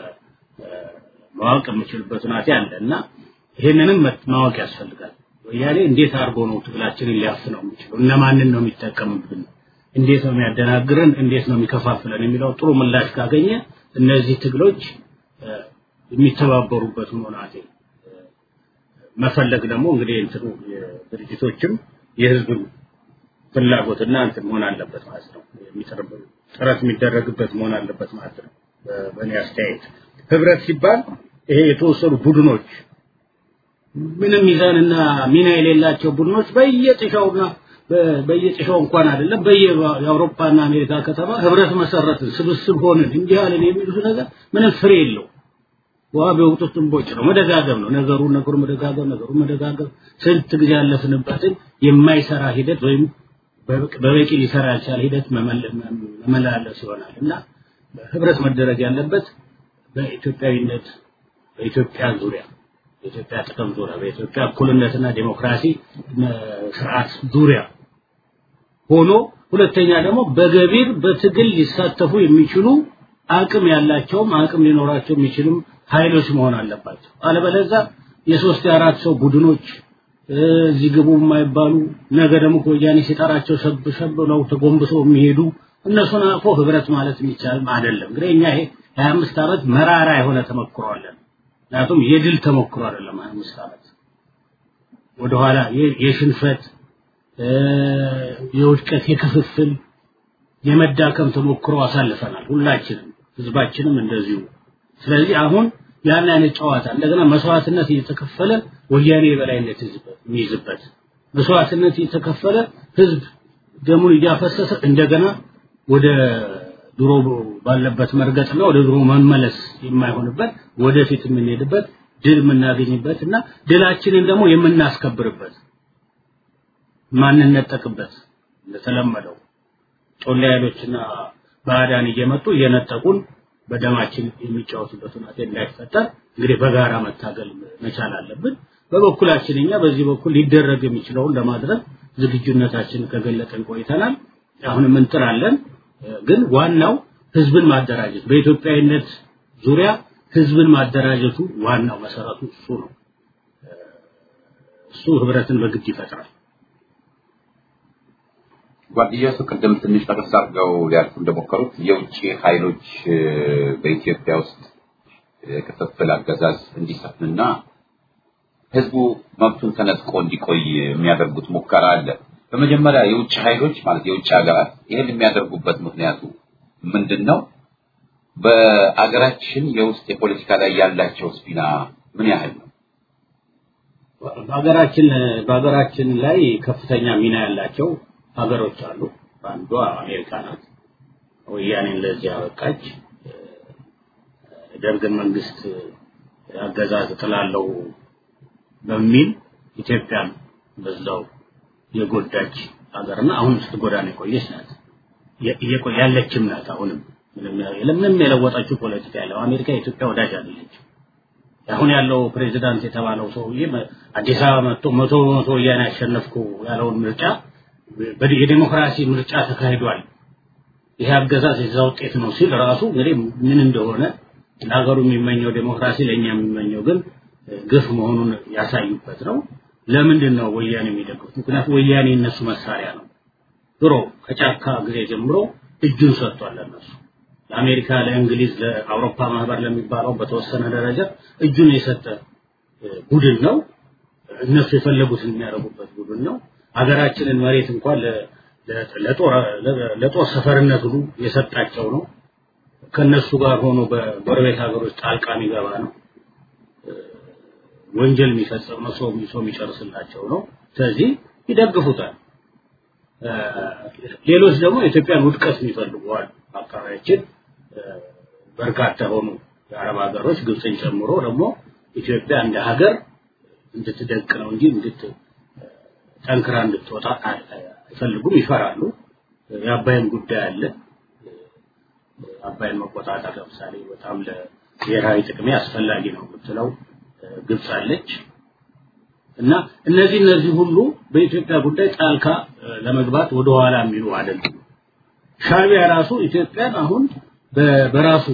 ማወቅ የምችልበት ሁናቴ አለ እና ይሄንንም ማወቅ ያስፈልጋል። ወያኔ እንዴት አድርጎ ነው ትግላችንን ሊያፍነው የሚችለው? እነማንን ነው የሚጠቀምብን? እንዴት ነው የሚያደናግረን? እንዴት ነው የሚከፋፍለን? የሚለው ጥሩ ምላሽ ካገኘ እነዚህ ትግሎች የሚተባበሩበት ሁናቴ መፈለግ ደግሞ እንግዲህ እንትኑ ድርጅቶችም የህዝብን ፍላጎትና እንትን መሆን አለበት ማለት ነው። ጥረት የሚደረግበት መሆን አለበት ማለት ነው። በእኔ አስተያየት ህብረት ሲባል ይሄ የተወሰኑ ቡድኖች ምንም ሚዛንና ሚና የሌላቸው ቡድኖች በየጥሻውና በየጭሻው እንኳን አይደለም በየአውሮፓና አሜሪካ ከተማ ህብረት መሰረትን ስብስብ ሆንን እንዲህ አለን የሚሉት ነገር ምንም ፍሬ የለው ውሃ ቢወቅጡት እንቦጭ ነው መደጋገም ነው ነገሩ ነገሩ መደጋገም ነገሩ መደጋገም ስንት ጊዜ ያለፍንበትን የማይሰራ ሂደት ወይም በበቂ ሊሰራ ያልቻለ ሂደት መመላለስ ይሆናል እና ህብረት መደረግ ያለበት በኢትዮጵያዊነት በኢትዮጵያ ዙሪያ በኢትዮጵያ ጥቅም ዙሪያ በኢትዮጵያ እኩልነትና ዴሞክራሲ ስርዓት ዙሪያ ሆኖ ሁለተኛ ደግሞ በገቢር በትግል ሊሳተፉ የሚችሉ አቅም ያላቸውም አቅም ሊኖራቸው የሚችሉም ኃይሎች መሆን አለባቸው አለበለዚያ የሶስት የአራት ሰው ቡድኖች እዚህ ግቡ የማይባሉ ነገ ደግሞ ወያኔ ሲጠራቸው ሸብ ሸብ ብለው ተጎንብሰው የሚሄዱ እነሱን አቅፎ ህብረት ማለት የሚቻልም አይደለም እንግዲህ እኛ ይሄ 25 ዓመት መራራ የሆነ ተመክሮ አለን ምክንያቱም የድል ተሞክሮ አይደለም 25 ዓመት ወደኋላ የሽንፈት የውድቀት የክፍፍል የመዳከም ተሞክሮ አሳልፈናል ሁላችንም ህዝባችንም እንደዚሁ ስለዚህ አሁን ያን አይነት ጨዋታ እንደገና መስዋዕትነት እየተከፈለ ወያኔ የበላይነት የሚይዝበት መስዋዕትነት እየተከፈለ ህዝብ ደሙን እያፈሰሰ እንደገና ወደ ድሮ ባለበት መርገጥና ወደ ድሮ መመለስ የማይሆንበት ወደፊት የምንሄድበት ድል የምናገኝበት እና ድላችንን ደግሞ የምናስከብርበት ማንነጠቅበት እንደተለመደው ጮሌ ኃይሎችና ባዕዳን እየመጡ እየነጠቁን በደማችን የሚጫወቱበት ሁኔታ እንዳይፈጠር እንግዲህ በጋራ መታገል መቻል አለብን በበኩላችን እኛ በዚህ በኩል ሊደረግ የሚችለውን ለማድረግ ዝግጁነታችንን ከገለጠን ቆይተናል አሁንም እንጥራለን ግን ዋናው ህዝብን ማደራጀት በኢትዮጵያዊነት ዙሪያ ህዝብን ማደራጀቱ ዋናው መሰረቱ እሱ ነው እሱ ህብረትን በግድ ይፈጥራል ጓደኛሱ ቅድም ትንሽ ጠቀስ አድርገው ሊያልፉ እንደሞከሩት የውጭ ኃይሎች በኢትዮጵያ ውስጥ ክፍፍል አገዛዝ እንዲሰፍንና ህዝቡ መብቱን ተነጥቆ እንዲቆይ የሚያደርጉት ሙከራ አለ። በመጀመሪያ የውጭ ኃይሎች ማለት የውጭ ሀገራት ይህን የሚያደርጉበት ምክንያቱ ምንድን ነው? በአገራችን የውስጥ የፖለቲካ ላይ ያላቸው ስፒና ምን ያህል ነው? በሀገራችን በሀገራችን ላይ ከፍተኛ ሚና ያላቸው ሀገሮች አሉ። አንዷ አሜሪካ ናት። ወያኔን ለዚህ ያበቃች ደርግን መንግስት አገዛዝ ጥላለው በሚል ኢትዮጵያን በዛው የጎዳች ሀገርና አሁን ስትጎዳን የቆየች ናት። ያለችም ናት። አሁንም ምንም የለወጠችው ፖለቲካ ያለው አሜሪካ የኢትዮጵያ ወዳጅ አይደለች። አሁን ያለው ፕሬዚዳንት የተባለው ሰውዬ አዲስ አበባ መጥቶ መቶ በመቶ ወያኔ ያሸነፍኩ ያለውን ምርጫ የዲሞክራሲ ምርጫ ተካሂዷል። ይሄ አገዛዝ የዛ ውጤት ነው ሲል ራሱ እንግዲህ ምን እንደሆነ ለሀገሩ የሚመኘው ዴሞክራሲ ለእኛ የሚመኘው ግን ግፍ መሆኑን ያሳዩበት ነው። ለምንድን ነው ወያኔ የሚደግፉት? ምክንያቱም ወያኔ እነሱ መሳሪያ ነው። ድሮ ከጫካ ጊዜ ጀምሮ እጁን ሰጥቷል ለነሱ ለአሜሪካ፣ ለእንግሊዝ፣ ለአውሮፓ ማህበር ለሚባለው በተወሰነ ደረጃ እጁን የሰጠ ቡድን ነው። እነሱ የፈለጉትን የሚያደርጉበት ቡድን ነው። ሀገራችንን መሬት እንኳን ለጦር ሰፈርነት ሁሉ የሰጣቸው ነው። ከነሱ ጋር ሆኖ በጎረቤት ሀገሮች ጣልቃ የሚገባ ነው። ወንጀል የሚፈጽም ነው። ሰው ሰው የሚጨርስላቸው ነው። ስለዚህ ይደግፉታል። ሌሎች ደግሞ የኢትዮጵያን ውድቀት የሚፈልጉ አሉ። አካባቢያችን በርካታ ሆኑ የአረብ ሀገሮች ግብፅን ጨምሮ ደግሞ ኢትዮጵያ እንደ ሀገር እንድትደቅ ነው እንጂ እንድት ጠንክራ እንድትወጣ አይፈልጉም፣ ይፈራሉ። የአባይን ጉዳይ አለ። አባይን መቆጣጠር ለምሳሌ በጣም ለብሔራዊ ጥቅሜ አስፈላጊ ነው የምትለው ግብፅ አለች እና እነዚህ እነዚህ ሁሉ በኢትዮጵያ ጉዳይ ጣልቃ ለመግባት ወደ ኋላ የሚሉ አይደሉም። ሻቢያ ራሱ ኢትዮጵያን አሁን በራሱ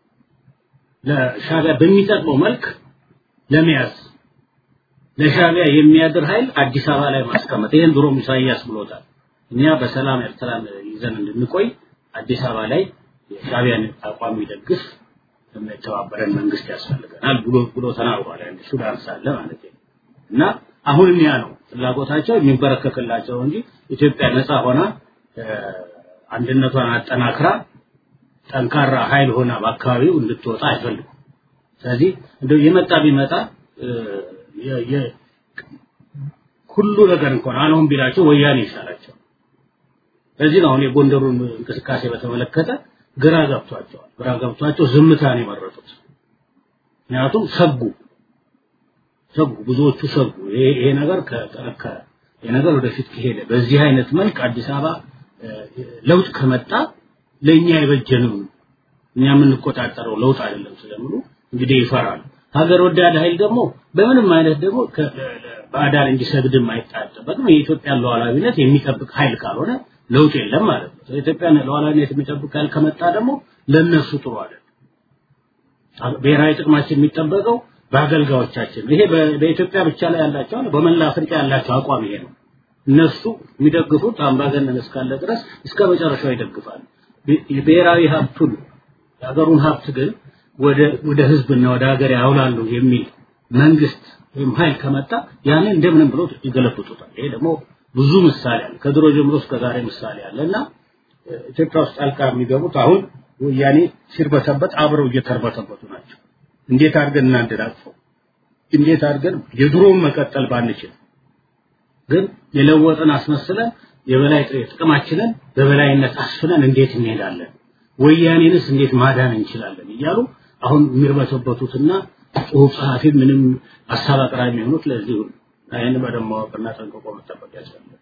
ለሻቢያ በሚጠቅመው መልክ ለመያዝ ለሻቢያ የሚያድር ኃይል አዲስ አበባ ላይ ማስቀመጥ ይሄን ድሮም ኢሳያስ ብሎታል። እኛ በሰላም ኤርትራን ይዘን እንድንቆይ አዲስ አበባ ላይ የሻቢያን አቋም የሚደግፍ የሚተባበረን መንግስት ያስፈልገናል ብሎ ብሎ ተናግሯል። አንድ ሱዳን ሳለ ማለት ነው። እና አሁንም ያ ነው ፍላጎታቸው የሚንበረከክላቸው እንጂ ኢትዮጵያ ነፃ ሆና አንድነቷን አጠናክራ ጠንካራ ኃይል ሆና በአካባቢው እንድትወጣ አይፈልጉም። ስለዚህ እንደው የመጣ ቢመጣ ሁሉ ነገር እንኳን አልሆን ቢላቸው ወያኔ ይሻላቸው። ለዚህ ነው አሁን የጎንደሩን እንቅስቃሴ በተመለከተ ግራ ገብቷቸዋል። ግራ ገብቷቸው ዝምታን የመረጡት። ምክንያቱም ሰጉ ሰጉ፣ ብዙዎቹ ሰጉ። ይሄ ይሄ ነገር ከጠነከረ ይሄ ነገር ወደፊት ከሄደ በዚህ አይነት መልክ አዲስ አበባ ለውጥ ከመጣ ለእኛ አይበጀንም፣ እኛ የምንቆጣጠረው ለውጥ አይደለም ስለሚሉ እንግዲህ ይፈራሉ። ሀገር ወዳድ ኃይል ደግሞ በምንም አይነት ደግሞ ባዕዳን እንዲሰግድም አይጠበቅም። የኢትዮጵያን ሉዓላዊነት የሚጠብቅ ኃይል ካልሆነ ለውጥ የለም ማለት ነው። የኢትዮጵያን ሉዓላዊነት የሚጠብቅ ኃይል ከመጣ ደግሞ ለነሱ ጥሩ አይደለም። ብሔራዊ ጥቅማችን የሚጠበቀው በአገልጋዮቻችን ይሄ በኢትዮጵያ ብቻ ላይ ያላቸው በመላ አፍሪካ ያላቸው አቋም ይሄ ነው። እነሱ የሚደግፉት አምባገነን እስካለ ድረስ እስከ መጨረሻው ይደግፋሉ። ብሔራዊ ሀብቱን የሀገሩን ሀብት ግን ወደ ወደ ህዝብና ወደ ሀገር ያውላሉ የሚል መንግስት ወይም ኃይል ከመጣ ያንን እንደምንም ብሎ ይገለብጡታል። ይሄ ደግሞ ብዙ ምሳሌ አለ። ከድሮ ጀምሮ እስከ ዛሬ ምሳሌ አለ እና ኢትዮጵያ ውስጥ ጣልቃ የሚገቡት አሁን ወያኔ ሲርበተበት አብረው እየተርበተበቱ ናቸው። እንዴት አድርገን እናንደዳቅፈው? እንዴት አድርገን የድሮውን መቀጠል ባንችል ግን የለወጥን አስመስለን የበላይ ጥቅማችንን በበላይነት አስፍነን እንዴት እንሄዳለን? ወያኔንስ እንዴት ማዳን እንችላለን? እያሉ አሁን የሚርበተበቱትና ጽሁፍ ጸሐፊ ምንም ሀሳብ አቅራቢ የሚሆኑት ለዚህ ሁሉ ይህን በደንብ ማወቅና ጠንቅቆ መጠበቅ ያስፈልጋል።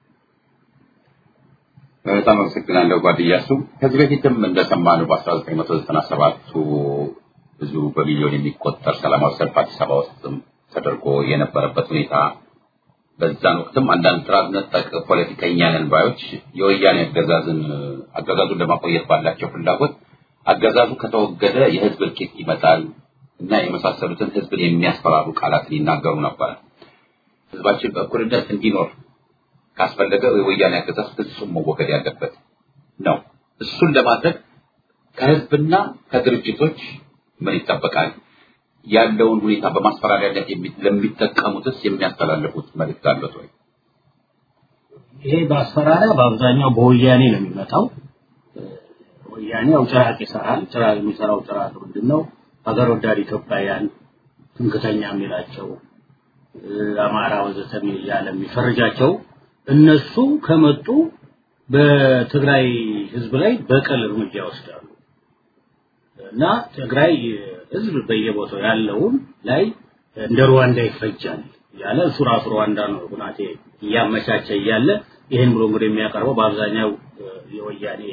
በጣም አመሰግናለሁ ጓድያሱ። ከዚህ በፊትም እንደሰማነው በ1997ቱ ብዙ በሚሊዮን የሚቆጠር ሰላማዊ ሰልፍ አዲስ አበባ ውስጥም ተደርጎ የነበረበት ሁኔታ በዛን ወቅትም አንዳንድ ጥራት ነጠቅ ፖለቲከኛ ነን ባዮች የወያኔ አገዛዝን አገዛዙን ለማቆየት ባላቸው ፍላጎት አገዛዙ ከተወገደ የህዝብ እልቂት ይመጣል እና የመሳሰሉትን ህዝብን የሚያስፈራሩ ቃላትን ይናገሩ ነበር። ህዝባችን በእኩልነት እንዲኖር ካስፈለገ የወያኔ አገዛዝ ፍጹም መወገድ ያለበት ነው። እሱን ለማድረግ ከህዝብና ከድርጅቶች ምን ይጠበቃል? ያለውን ሁኔታ በማስፈራሪያነት ለሚጠቀሙትስ የሚያስተላልፉት መልእክት አለት ወይ? ይሄ በአስፈራሪያ በአብዛኛው በወያኔ ነው የሚመጣው። ወያኔ ያው ጭራቅ ይሰራል። ጭራቅ የሚሰራው ጭራቅ ምንድን ነው? ሀገር ወዳድ ኢትዮጵያውያን ትምክተኛ የሚላቸው አማራ ወዘተ እያለ የሚፈርጃቸው እነሱ ከመጡ በትግራይ ህዝብ ላይ በቀል እርምጃ ይወስዳሉ እና ትግራይ ህዝብ በየቦታው ያለውን ላይ እንደ ሩዋንዳ ይፈጃል ያለ እሱ ራሱ ሩዋንዳ ነው ሁናቴ እያመቻቸ እያለ ይህን ብሎ እንግዲህ የሚያቀርበው በአብዛኛው የወያኔ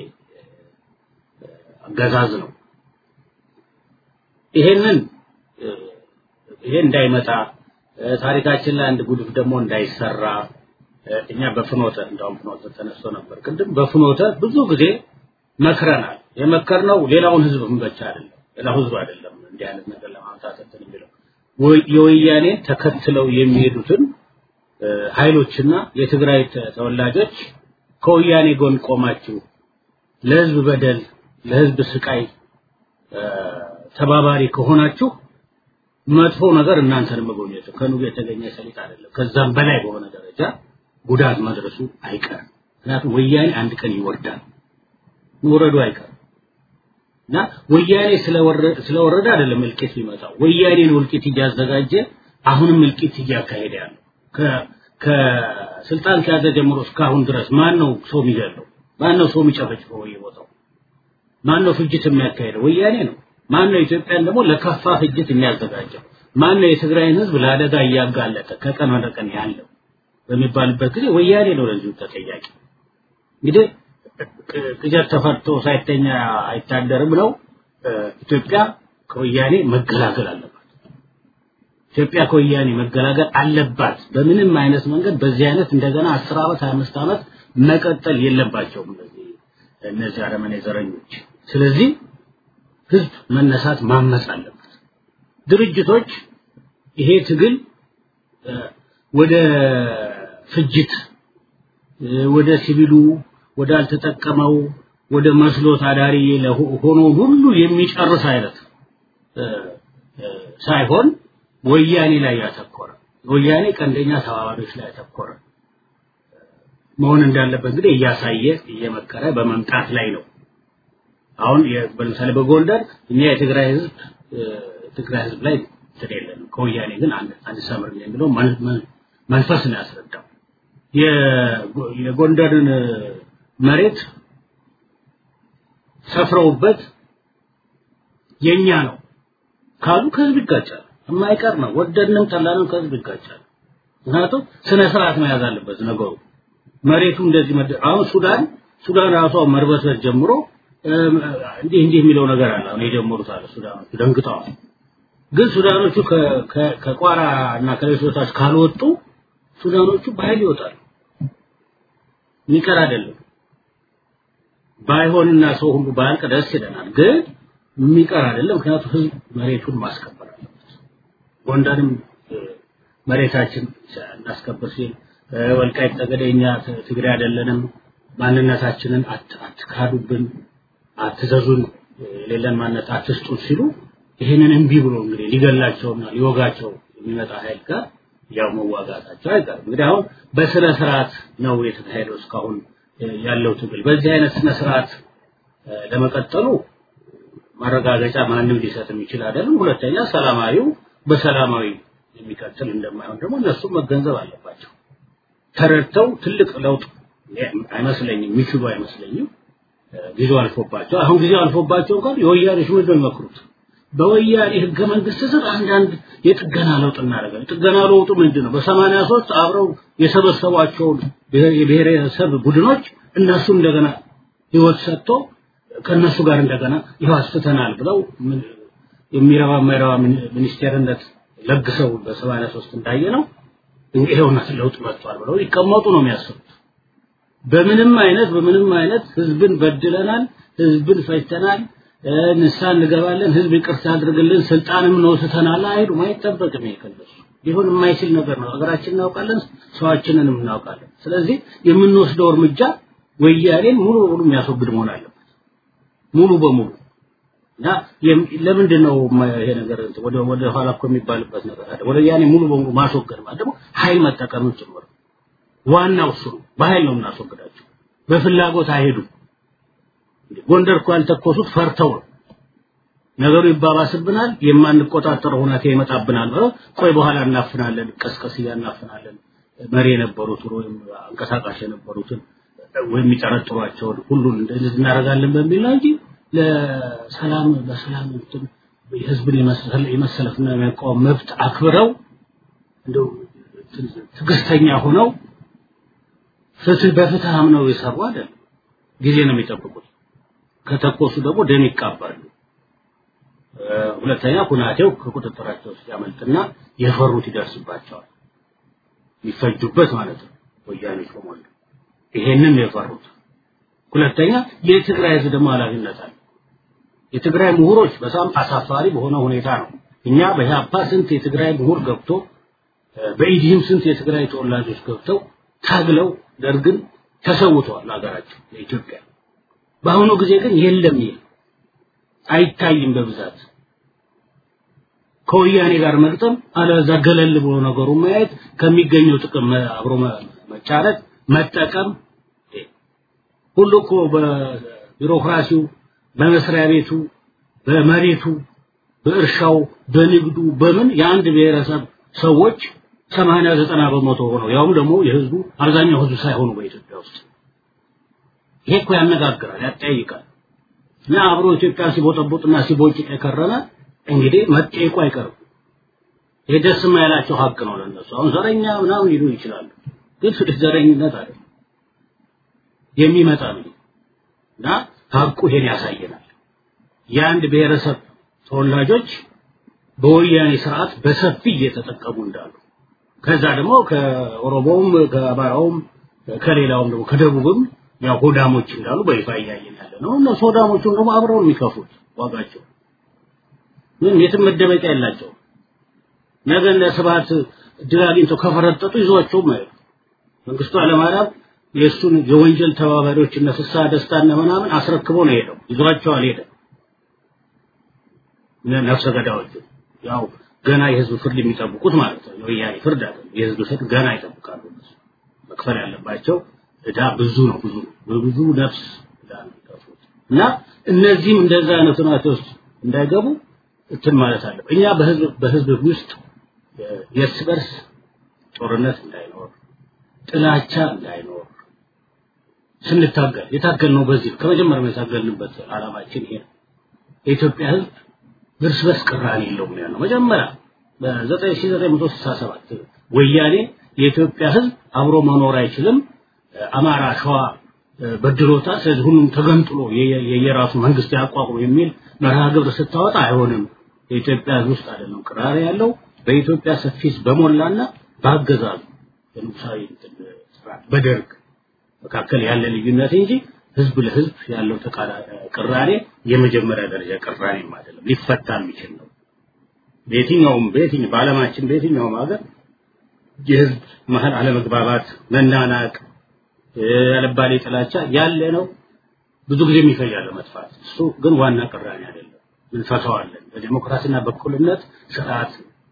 አገዛዝ ነው። ይሄንን ይሄ እንዳይመጣ ታሪካችን ላይ አንድ ጉድፍ ደግሞ እንዳይሰራ እኛ በፍኖተ እንደውም ፍኖተ ተነስቶ ነበር ቅድም በፍኖተ ብዙ ጊዜ መክረናል። የመከርነው ሌላውን ህዝብ ብቻ አይደለም፣ ሌላው ህዝብ አይደለም እንዲህ አይነት ነገር ለማምጣት እንትን የሚለው የወያኔ ተከትለው የሚሄዱትን ኃይሎችና የትግራይ ተወላጆች ከወያኔ ጎን ቆማችሁ ለህዝብ በደል ለህዝብ ስቃይ ተባባሪ ከሆናችሁ መጥፎ ነገር እናንተን መጎብኘቱ ከኑግ የተገኘ ሰሊጥ አይደለም። ከዛም በላይ በሆነ ደረጃ ጉዳት መድረሱ አይቀርም። ምክንያቱም ወያኔ አንድ ቀን ይወርዳል፣ መውረዱ አይቀርም እና ወያኔ ስለወረደ አይደለም እልቂት የሚመጣው። ወያኔ ነው እልቂት እያዘጋጀ አሁንም እልቂት እያካሄደ ያለው። ከስልጣን ከያዘ ጀምሮ እስካሁን ድረስ ማን ነው ሰው የሚገለው? ማን ነው ሰው የሚጨፈጭፈው በየቦታው? ማን ነው ፍጅት የሚያካሄደው? ወያኔ ነው። ማን ነው ኢትዮጵያን ደግሞ ለከፋ ፍጅት የሚያዘጋጀው? ማን ነው የትግራይን ህዝብ ለአደጋ እያጋለጠ ከቀን ወደ ቀን ያለው በሚባልበት ጊዜ ወያኔ ነው ለዚሁ ተጠያቂ። እንግዲህ ቅጀት ተፈርቶ ሳይተኛ አይታደርም ብለው ኢትዮጵያ ከወያኔ መገላገል አለባት። ኢትዮጵያ ከወያኔ መገላገል አለባት። በምንም አይነት መንገድ በዚህ አይነት እንደገና 10 ዓመት 25 ዓመት መቀጠል የለባቸውም እነዚህ እነዚህ አረመኔ ዘረኞች። ስለዚህ ህዝብ መነሳት ማመጽ አለበት። ድርጅቶች ይሄ ትግል ወደ ፍጅት ወደ ሲቪሉ ወደ አልተጠቀመው ወደ መስሎት አዳሪ ሆኖ ሁሉ የሚጨርስ አይነት ሳይሆን ወያኔ ላይ ያተኮረ ወያኔ ቀንደኛ ተባባሪዎች ላይ ያተኮረ መሆን እንዳለበት እንግዲህ እያሳየ እየመከረ በመምጣት ላይ ነው። አሁን ለምሳሌ በጎንደር እኛ የትግራይ ህዝብ ትግራይ ህዝብ ላይ እንትን የለንም ከወያኔ ግን አንድ አንድ ሰምር የሚለው መንፈስ ነው ያስረዳው። የጎንደርን መሬት ሰፍረውበት የኛ ነው ካሉ ከህዝብ ይጋጫል። የማይቀር ነው። ወደድንም ጠላንም ከህዝብ ይጋጫል። ምክንያቱም ስነ ስርዓት መያዝ አለበት ነገሩ። መሬቱ እንደዚህ አሁን ሱዳን ሱዳን ራሷ መርበትበት ጀምሮ እንዲህ እንዲህ የሚለው ነገር አለ። አሁን የጀመሩት አለ ሱዳኖቹ ደንግጠዋል። ግን ሱዳኖቹ ከቋራ እና ከሌሎች ቦታዎች ካልወጡ ሱዳኖቹ በኃይል ይወጣሉ። የሚቀር አይደለም። ባይሆንና ሰው ሁሉ ባያልቅ ደስ ይለናል። ግን የሚቀር አይደለም። ምክንያቱም ህዝብ መሬቱን ማስከበር አለበት። ጎንደርም መሬታችን እናስከብር ሲል ወልቃይት ጠገዴ እኛ ትግራይ አይደለንም፣ ማንነታችንን አትካዱብን፣ አትዘዙን፣ የሌለን ማንነት አትስጡን ሲሉ ይህንን እምቢ ብሎ እንግዲህ ሊገላቸውና ሊወጋቸው የሚመጣ ኃይል ጋር ያው መዋጋታቸው አይቀርም። እንግዲህ አሁን በስነ ስርዓት ነው የተካሄደው እስካሁን ያለው ትግል። በዚህ አይነት ስነ ስርዓት ለመቀጠሉ ማረጋገጫ ማንም ሊሰጥ የሚችል አይደለም። ሁለተኛ ሰላማዊው በሰላማዊ የሚቀጥል እንደማይሆን ደግሞ እነሱ መገንዘብ አለባቸው። ተረድተው ትልቅ ለውጥ አይመስለኝም፣ የሚችሉ አይመስለኝም። ጊዜው አልፎባቸው አሁን ጊዜው አልፎባቸው እንኳን የወያኔ ሽምድ ነው የሚመክሩት። በወያኔ ህገ መንግስት ስር አንዳንድ የጥገና ለውጥ እናደርጋለን። ጥገና ለውጡ ምንድን ነው? በሰማንያ ሶስት አብረው የሰበሰቧቸውን የብሔረሰብ ቡድኖች እነሱ እንደገና ህይወት ሰጥቶ ከእነሱ ጋር እንደገና ይኸው አስትተናል ብለው የሚረባ የማይረባ ሚኒስቴርነት ለግሰው በሰማንያ ሶስት እንዳየ ነው ይሄውና ለውጥ መጥቷል ብለው ይቀመጡ ነው የሚያስቡት። በምንም አይነት በምንም አይነት ህዝብን በድለናል፣ ህዝብን ፈጅተናል፣ ንሳ እንገባለን፣ ህዝብ ይቅርታ አድርግልን፣ ስልጣንም ነው ስተናል አይሉም። አይጠበቅም። ይሄ ከነሱ ሊሆን የማይችል ነገር ነው። ሀገራችን እናውቃለን፣ ሰዋችንንም እናውቃለን። ስለዚህ የምንወስደው እርምጃ ወያኔን ሙሉ በሙሉ የሚያስወግድ መሆን አለበት። ሙሉ በሙሉ እና ለምንድን ነው ይሄ ነገር ወደ ወደ ኋላ እኮ የሚባልበት ነገር አለ። ወደ ያኔ ሙሉ በሙሉ ማስወገድ ማለት ደግሞ ኃይል መጠቀምን ጭምር ዋናው እሱ ነው። በኃይል ነው የምናስወግዳቸው። በፍላጎት አይሄዱም። ጎንደር እኮ ያልተኮሱት ፈርተው ነው። ነገሩ ይባባስብናል፣ የማንቆጣጠረው ሁኔታ ይመጣብናል ብለው ቆይ በኋላ እናፍናለን፣ ቀስቀስ እያናፍናለን መሪ የነበሩት ወይም አንቀሳቃሽ የነበሩትን ወይም የሚጠረጥሯቸውን ሁሉን እንደዚህ እናደርጋለን በሚል ነው እንጂ ለሰላም በሰላም እንትን የህዝብን የመሰለፍና የመቃወም መብት አክብረው እንደው ትዕግስተኛ ሆነው ፍትህ በፍትህ አምነው የሰሩ አይደል። ጊዜ ነው የሚጠብቁት። ከተኮሱ ደግሞ ደም ይቃባሉ። ሁለተኛ ሁናቴው ከቁጥጥራቸው ሲያመልጥና የፈሩት ይደርስባቸዋል። ይፈጁበት ማለት ነው። ወያኔዎች በሞላ ይሄንን ነው የፈሩት። ሁለተኛ የትግራይ ህዝብ ደግሞ ኃላፊነት አለ። የትግራይ ምሁሮች በጣም አሳፋሪ በሆነ ሁኔታ ነው። እኛ በኢህአፓ ስንት የትግራይ ምሁር ገብቶ በኢዲህም ስንት የትግራይ ተወላጆች ገብተው ታግለው ደርግን ተሰውተዋል ሀገራቸው ለኢትዮጵያ። በአሁኑ ጊዜ ግን የለም ይሄ አይታይም በብዛት ከወያኔ ጋር መግጠም አለዛ ገለል ብሎ ነገሩ ማየት ከሚገኘው ጥቅም አብሮ መጫረት መጠቀም ሁሉ እኮ በቢሮክራሲው በመስሪያ ቤቱ በመሬቱ በእርሻው በንግዱ በምን የአንድ ብሔረሰብ ሰዎች ሰማንያ ዘጠና በመቶ ሆነው ያውም ደግሞ የህዝቡ አብዛኛው ህዝብ ሳይሆኑ በኢትዮጵያ ውስጥ ይሄ እኮ ያነጋግራል ያጠያይቃል እና አብሮ ኢትዮጵያ ሲቦጠቦጥና ሲቦጭቅ የከረመ እንግዲህ መጠየቁ አይቀርም ይሄ ደስ የማይላቸው ሀቅ ነው ለነሱ አሁን ዘረኛ ምናምን ይሉ ይችላሉ ግን ዘረኝነት አይደለም የሚመጣ ነው እና ሀቁ ይሄን ያሳየናል የአንድ ብሔረሰብ ተወላጆች በወያኔ ስርዓት በሰፊ እየተጠቀሙ እንዳሉ ከዛ ደግሞ ከኦሮሞውም ከአማራውም ከሌላውም ደግሞ ከደቡብም ያው ሆዳሞች እንዳሉ በይፋ እያየን ያለ ነው እነሱ ሆዳሞቹን ደግሞ አብረው የሚከፉት ዋጋቸው ምን የትም መደበቂያ የላቸው ነገ እንደ ስብሐት እድል አግኝተው ከፈረጠጡ ይዟቸውም አይሉ መንግስቱ ኃይለማርያም የእሱን የወንጀል ተባባሪዎች እነ ፍስሐ ደስታና ምናምን አስረክቦ ነው ሄደው ይዟቸው አልሄደም ነፍሰ ገዳዮቹ ያው ገና የህዝብ ፍርድ የሚጠብቁት ማለት ነው የወያኔ ፍርድ አይደለም የህዝብ ፍርድ ገና ይጠብቃሉ መክፈል ያለባቸው እዳ ብዙ ነው ብዙ በብዙ ነፍስ እዳ ነው የሚከፍሉት እና እነዚህም እንደዛ አይነት ሁኔታ ውስጥ እንዳይገቡ እንትን ማለት አለ እኛ በህዝብ በህዝብ ውስጥ የእርስ በርስ ጦርነት እንዳይኖር፣ ጥላቻ እንዳይኖር ስንታገል የታገልነው በዚህ ከመጀመሪያው የታገልንበት ዓላማችን ይሄ ነው። የኢትዮጵያ ሕዝብ እርስ በርስ ቅራኔ የለውም ነው ያለው። መጀመሪያ በ1967 ወያኔ የኢትዮጵያ ሕዝብ አብሮ መኖር አይችልም፣ አማራ፣ ሸዋ በድሎታል፣ ስለዚህ ሁሉም ተገንጥሎ የየራሱ መንግስት ያቋቁም የሚል መርሃ ግብር ስታወጣ አይሆንም። የኢትዮጵያ ሕዝብ ውስጥ አይደለም ቅራኔ ያለው በኢትዮጵያ ሰፊ በሞላና በአገዛዙ በንጉሳዊ ስርዓት በደርግ መካከል ያለ ልዩነት እንጂ ህዝብ ለህዝብ ያለው ቅራኔ የመጀመሪያ ደረጃ ቅራኔም አይደለም፣ ሊፈታ የሚችል ነው። በየትኛውም በየትኛው በዓለማችን በየትኛውም ሀገር የህዝብ መሀል አለመግባባት፣ መናናቅ፣ ያለባሌ ጥላቻ ያለ ነው። ብዙ ጊዜ የሚፈጃል መጥፋት። እሱ ግን ዋና ቅራኔ አይደለም፣ እንፈታዋለን። በዲሞክራሲና በእኩልነት ስርዓት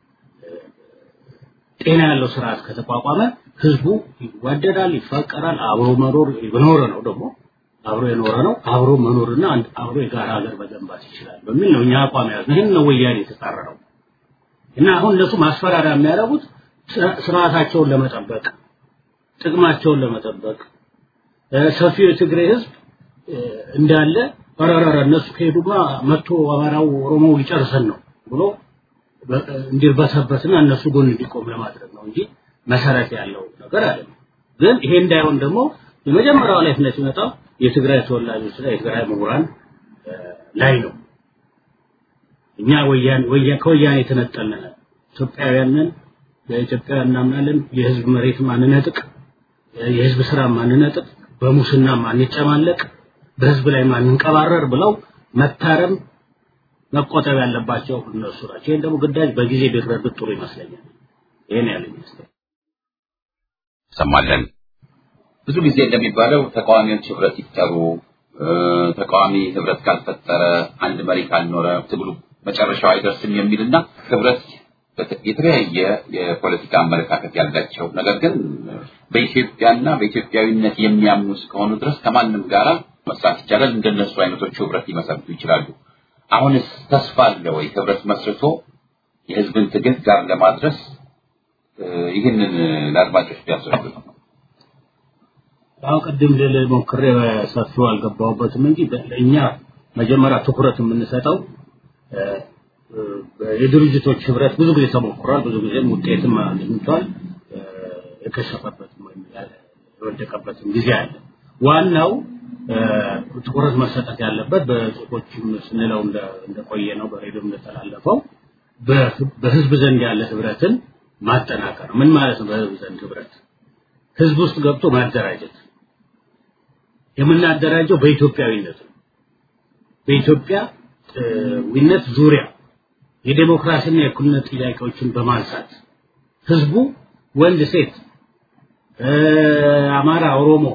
ጤና ያለው ስርዓት ከተቋቋመ ህዝቡ ይዋደዳል፣ ይፋቀራል፣ አብሮ መኖር የኖረ ነው ደግሞ አብሮ የኖረ ነው አብሮ መኖርና አብሮ የጋራ ሀገር መገንባት ይችላል በሚል ነው እኛ አቋም ያዝነው። ይህን ነው ወያኔ የተጻረረው እና አሁን እነሱ ማስፈራሪያ የሚያደርጉት ስርዓታቸውን ለመጠበቅ ጥቅማቸውን ለመጠበቅ ሰፊው የትግሬ ህዝብ እንዳለ ረረረ እነሱ ከሄዱማ መጥቶ አማራው ኦሮሞው ሊጨርሰን ነው ብሎ እንዲርበሰበስና እነሱ ጎን እንዲቆም ለማድረግ ነው እንጂ መሰረት ያለው ነገር አይደለም። ግን ይሄ እንዳይሆን ደግሞ የመጀመሪያው ኃላፊነት ሲመጣው የትግራይ ተወላጆች ላይ የትግራይ ምሁራን ላይ ነው። እኛ ወያኔ ወያኔ ከወያኔ የተነጠልን ኢትዮጵያውያንን በኢትዮጵያ እናምናለን። የህዝብ መሬት ማንነጥቅ፣ የህዝብ ስራ ማንነጥቅ፣ በሙስና ማንጨማለቅ፣ በህዝብ ላይ ማንንቀባረር ብለው መታረም መቆጠብ ያለባቸው እነሱ ናቸው። ይህን ደግሞ ግዳጅ በጊዜ ቢረዱት ጥሩ ይመስለኛል። ይሄን ያለ ይመስለኛል። ሰማለን። ብዙ ጊዜ እንደሚባለው ተቃዋሚዎች ህብረት ይፍጠሩ፣ ተቃዋሚ ህብረት ካልፈጠረ አንድ መሪ ካልኖረ ትግሉ መጨረሻው አይደርስም የሚልና ህብረት የተለያየ የፖለቲካ አመለካከት ያላቸው ነገር ግን በኢትዮጵያና በኢትዮጵያዊነት የሚያምኑ እስከሆኑ ድረስ ከማንም ጋራ መስራት ይቻላል። እንደነሱ አይነቶቹ ህብረት ሊመሰርቱ ይችላሉ። አሁንስ ተስፋ አለ ወይ ህብረት መስርቶ የህዝብን ትግል ጋር ለማድረስ ይህንን ለአድማጮች ቢያስረዱ ነው። አሁን ቅድም ልል ሞክሬ ሰፊው አልገባሁበትም እንጂ እኛ መጀመሪያ ትኩረት የምንሰጠው የድርጅቶች ህብረት ብዙ ጊዜ ተሞክሯል። ብዙ ጊዜም ውጤትም አግኝቷል። የከሸፈበትም ወይም የወደቀበትም ጊዜ አለ። ዋናው ትኩረት መሰጠት ያለበት በጽሁፎችም ስንለው እንደቆየ ነው፣ በሬዲዮ እንደተላለፈው በህዝብ ዘንድ ያለ ህብረትን ማጠናከር። ምን ማለት ነው? በህዝብ ዘንድ ህብረት ህዝብ ውስጥ ገብቶ ማደራጀት። የምናደራጀው በኢትዮጵያዊነት ነው። በኢትዮጵያዊነት ዙሪያ የዴሞክራሲና የእኩልነት ጥያቄዎችን በማንሳት ህዝቡ ወንድ፣ ሴት፣ አማራ፣ ኦሮሞ፣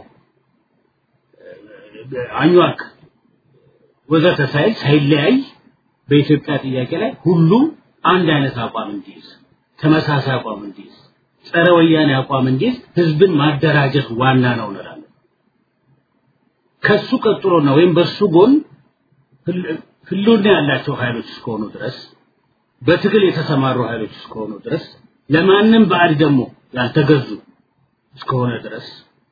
አኟክ ወዘተ ሳይል ሳይለያይ በኢትዮጵያ ጥያቄ ላይ ሁሉም አንድ አይነት አቋም እንዲይዝ ተመሳሳይ አቋም እንዲይዝ ጸረ ወያኔ አቋም እንዲይዝ ህዝብን ማደራጀት ዋና ነው እንላለን። ከሱ ቀጥሎና ወይም በሱ ጎን ህልውና ያላቸው ኃይሎች እስከሆኑ ድረስ በትግል የተሰማሩ ኃይሎች እስከሆኑ ድረስ ለማንም ባዕድ ደግሞ ያልተገዙ እስከሆነ ድረስ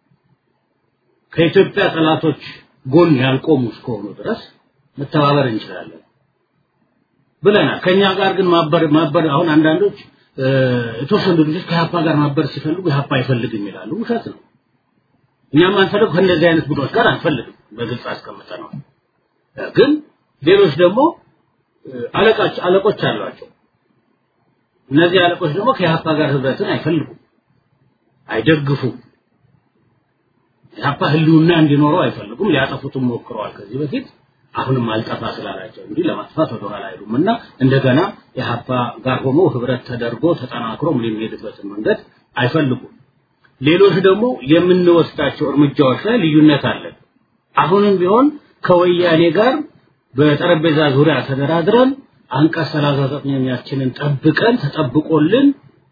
ከኢትዮጵያ ጠላቶች ጎን ያልቆሙ እስከሆኑ ድረስ መተባበር እንችላለን ብለናል። ከኛ ጋር ግን ማበር ማበር አሁን አንዳንዶች የተወሰኑ ልጆች ከሀፓ ጋር ማበር ሲፈልጉ የሀፓ አይፈልግም ይላሉ። ውሸት ነው። እኛም አንፈልግ ከእንደዚህ አይነት ቡድኖች ጋር አንፈልግም፣ በግልጽ አስቀምጠነዋል። ግን ሌሎች ደግሞ አለቃች አለቆች አሏቸው። እነዚህ አለቆች ደግሞ ከኢህአፓ ጋር ህብረትን አይፈልጉም፣ አይደግፉም። ኢህአፓ ህልውና እንዲኖረው አይፈልጉም። ሊያጠፉትም ሞክረዋል ከዚህ በፊት አሁንም አልጠፋ ስላላቸው እንግዲህ ለማጥፋት ወደኋላ አይሉም እና እንደገና ኢህአፓ ጋር ሆኖ ህብረት ተደርጎ ተጠናክሮ የሚሄድበትን መንገድ አይፈልጉም። ሌሎች ደግሞ የምንወስዳቸው እርምጃዎች ላይ ልዩነት አለን። አሁንም ቢሆን ከወያኔ ጋር በጠረጴዛ ዙሪያ ተደራድረን አንቀጽ ሰላሳ ዘጠነኛችንን ጠብቀን ተጠብቆልን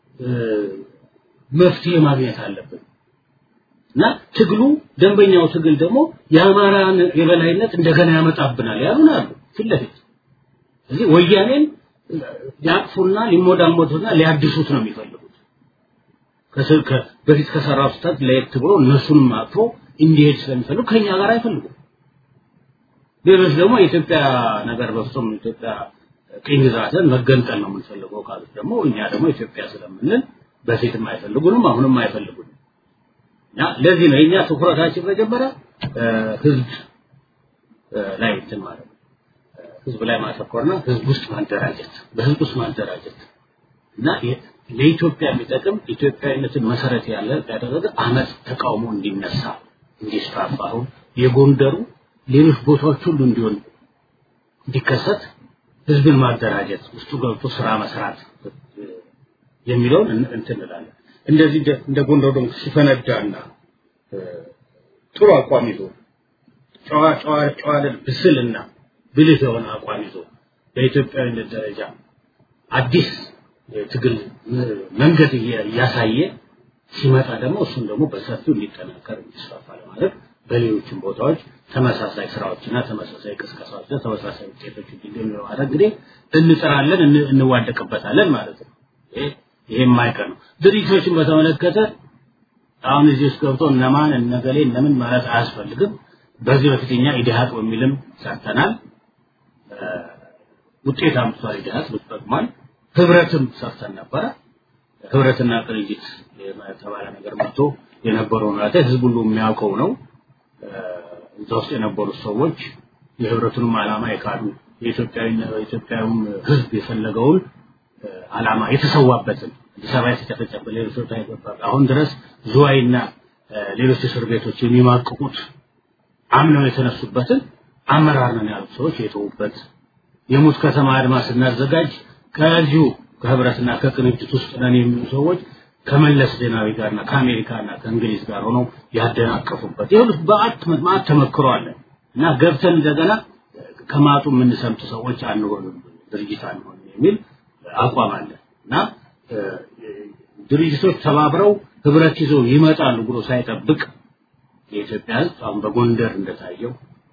መፍትሄ ማግኘት አለብን እና ትግሉ ደንበኛው ትግል ደግሞ የአማራን የበላይነት እንደገና ያመጣብናል ያሉን አሉ ፊት ለፊት ስለዚህ ወያኔን ሊያቅፉና ሊሞዳሞቱና ሊያድሱት ነው የሚፈልጉት በፊት ከሰራው ስህተት ለየት ብሎ እነሱንም አቅፎ እንዲሄድ ስለሚፈልጉ ከኛ ጋር አይፈልጉም። ሌሎች ደግሞ የኢትዮጵያ ነገር በፍጹም ኢትዮጵያ ቅኝ ግዛትን መገንጠል ነው የምንፈልገው ካሉት ደግሞ እኛ ደግሞ ኢትዮጵያ ስለምንል በፊትም አይፈልጉንም አሁንም አይፈልጉንም። እና ለዚህ ነው የኛ ትኩረታችን መጀመሪያ ህዝብ ላይ እንትን ማለት ነው። ህዝብ ላይ ማተኮርና ህዝብ ውስጥ ማደራጀት በህዝብ ውስጥ ማደራጀት እና ለኢትዮጵያ የሚጠቅም ኢትዮጵያዊነትን መሰረት ያለ ያደረገ አመፅ ተቃውሞ እንዲነሳ እንዲስፋፋ አሁን የጎንደሩ ሌሎች ቦታዎች ሁሉ እንዲሆን እንዲከሰት ህዝብን ማደራጀት ውስጡ ገብቶ ስራ መስራት የሚለውን እንትን እንላለን። እንደዚህ እንደ ጎንደር ደግሞ ሲፈነዳና ጥሩ አቋም ይዞ ጨዋ ጨዋ ጨዋ ብስልና ብልህ የሆነ አቋም ይዞ በኢትዮጵያዊነት ደረጃ አዲስ የትግል መንገድ እያሳየ ሲመጣ ደግሞ እሱን ደግሞ በሰፊው እንዲጠናከር እንዲስፋፋ ለማድረግ በሌሎችም ቦታዎች ተመሳሳይ ስራዎችና ተመሳሳይ ቅስቀሳዎችና ተመሳሳይ ውጤቶች እንዲገኙ ለማድረግ እንግዲህ እንጥራለን፣ እንዋደቅበታለን ማለት ነው። ይሄ የማይቀር ነው። ድርጅቶችን በተመለከተ አሁን እዚህ ውስጥ ገብቶ እነማን እነገሌ እነምን ማለት አያስፈልግም። በዚህ በፊት እኛ ኢዲሃቅ በሚልም ሰርተናል። ውጤት አምጥቷል። ኢዲሃቅ ጠቅሟል። ህብረትም ሰርተን ነበረ። ህብረትና ቅንጅት የተባለ ነገር መጥቶ የነበረው ሁኔታ ህዝብ ሁሉ የሚያውቀው ነው። እዛ ውስጥ የነበሩት ሰዎች የህብረቱንም ዓላማ የካዱ የኢትዮጵያዊም ህዝብ የፈለገውን ዓላማ የተሰዋበትን አዲስ አበባ የተጨፈጨፈ ሌሎች ቦታ ይገባል። አሁን ድረስ ዝዋይና ሌሎች እስር ቤቶች የሚማቅቁት አምነው የተነሱበትን አመራር ነን ያሉት ሰዎች የተዉበት የሙት ከተማ አድማ ስናዘጋጅ ከዚሁ ከህብረትና ከቅንጅት ውስጥ ነን የሚሉ ሰዎች ከመለስ ዜናዊ ጋርና ከአሜሪካና ከእንግሊዝ ጋር ሆነው ያደናቀፉበት ይሁን በአት ማት ተመክሮ አለ እና ገብተን እንደገና ከማጡ የምንሰምጥ ሰዎች አንሆንም ድርጅት አንሆንም የሚል አቋም አለ እና ድርጅቶች ተባብረው ህብረት ይዘው ይመጣሉ ብሎ ሳይጠብቅ የኢትዮጵያ ህዝብ አሁን በጎንደር እንደታየው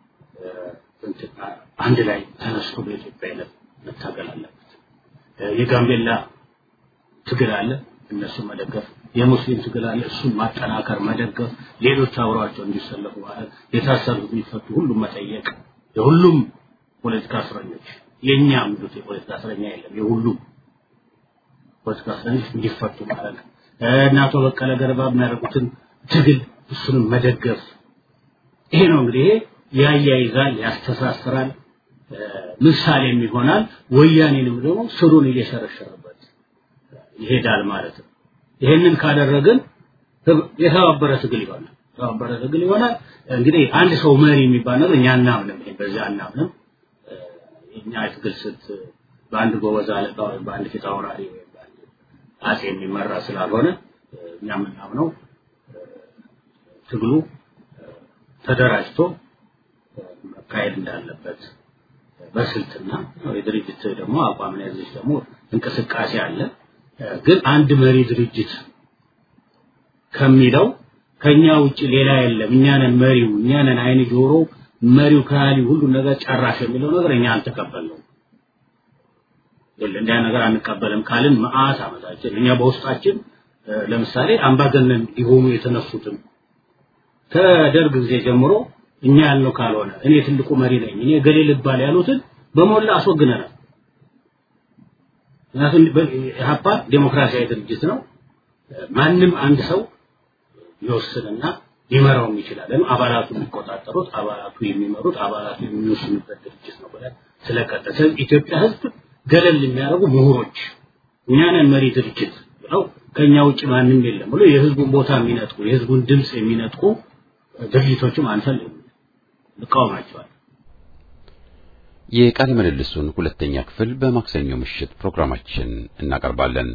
አንድ ላይ ተነስቶ በኢትዮጵያዊነት መታገል አለበት። የጋምቤላ ትግል አለ፣ እነሱ መደገፍ። የሙስሊም ትግል አለ፣ እሱን ማጠናከር፣ መደገፍ። ሌሎች አብረዋቸው እንዲሰለፉ ማለት የታሰሩት የሚፈቱ ሁሉም መጠየቅ። የሁሉም ፖለቲካ እስረኞች የኛ ምዱት የፖለቲካ እስረኛ የለም፣ የሁሉም ፖለቲካ እስረኞች እንዲፈቱ ማለት ነው። እና አቶ በቀለ ገርባ የሚያደርጉትን ትግል እሱንም መደገፍ። ይሄ ነው እንግዲህ ይሄ ያያይዛል፣ ያስተሳስራል፣ ምሳሌም ይሆናል። ወያኔንም ደግሞ ስሩን እየሸረሸረበት ይሄዳል ማለት ነው። ይሄንን ካደረግን የተባበረ ትግል ይሆናል። የተባበረ ትግል ይሆናል። እንግዲህ አንድ ሰው መሪ የሚባል ነገር እኛ አናምንም። ይሄ በዚህ አናምንም። እኛ የትግል ስልት በአንድ ጎበዝ አለቃ ወይም በአንድ ፊት አውራሪ ወይም በአንድ አጼ የሚመራ ስላልሆነ እኛ የምናምነው ትግሉ ተደራጅቶ መካሄድ እንዳለበት በስልትና የድርጅት ደግሞ አቋምን ያዘች ደግሞ እንቅስቃሴ አለ። ግን አንድ መሪ ድርጅት ከሚለው ከኛ ውጭ ሌላ የለም፣ እኛ ነን መሪው፣ እኛ ነን አይን ጆሮ፣ መሪው ከሃሊ ሁሉ ነገር ጨራሽ የሚለው ነገር እኛ አልተቀበልነውም። እንዲያ ነገር አንቀበልም ካልን መዓት ዓመታችን እኛ በውስጣችን ለምሳሌ አምባገነን ሊሆኑ የተነሱትን ከደርግ ጊዜ ጀምሮ እኛ ያልነው ካልሆነ እኔ ትልቁ መሪ ነኝ እኔ ገሌ ልባል ያሉትን በሞላ አስወግነናል። ምክንያቱም ኢህአፓ ዴሞክራሲያዊ ድርጅት ነው። ማንም አንድ ሰው ሊወስንና ሊመራውም ይችላል። ለምን አባላቱ የሚቆጣጠሩት፣ አባላቱ የሚመሩት፣ አባላቱ የሚወስኑበት ድርጅት ነው ብለን ስለቀጠለ ኢትዮጵያ ህዝብ ገለል የሚያደርጉ ምሁሮች እኛ ነን መሪ ድርጅት ብለው ከኛ ውጭ ማንም የለም ብሎ የህዝቡን ቦታ የሚነጥቁ የህዝቡን ድምፅ የሚነጥቁ ድርጅቶችም አንፈልግም፣ እንቃወማቸዋለን። የቃለ ምልልሱን ሁለተኛ ክፍል በማክሰኞ ምሽት ፕሮግራማችን እናቀርባለን።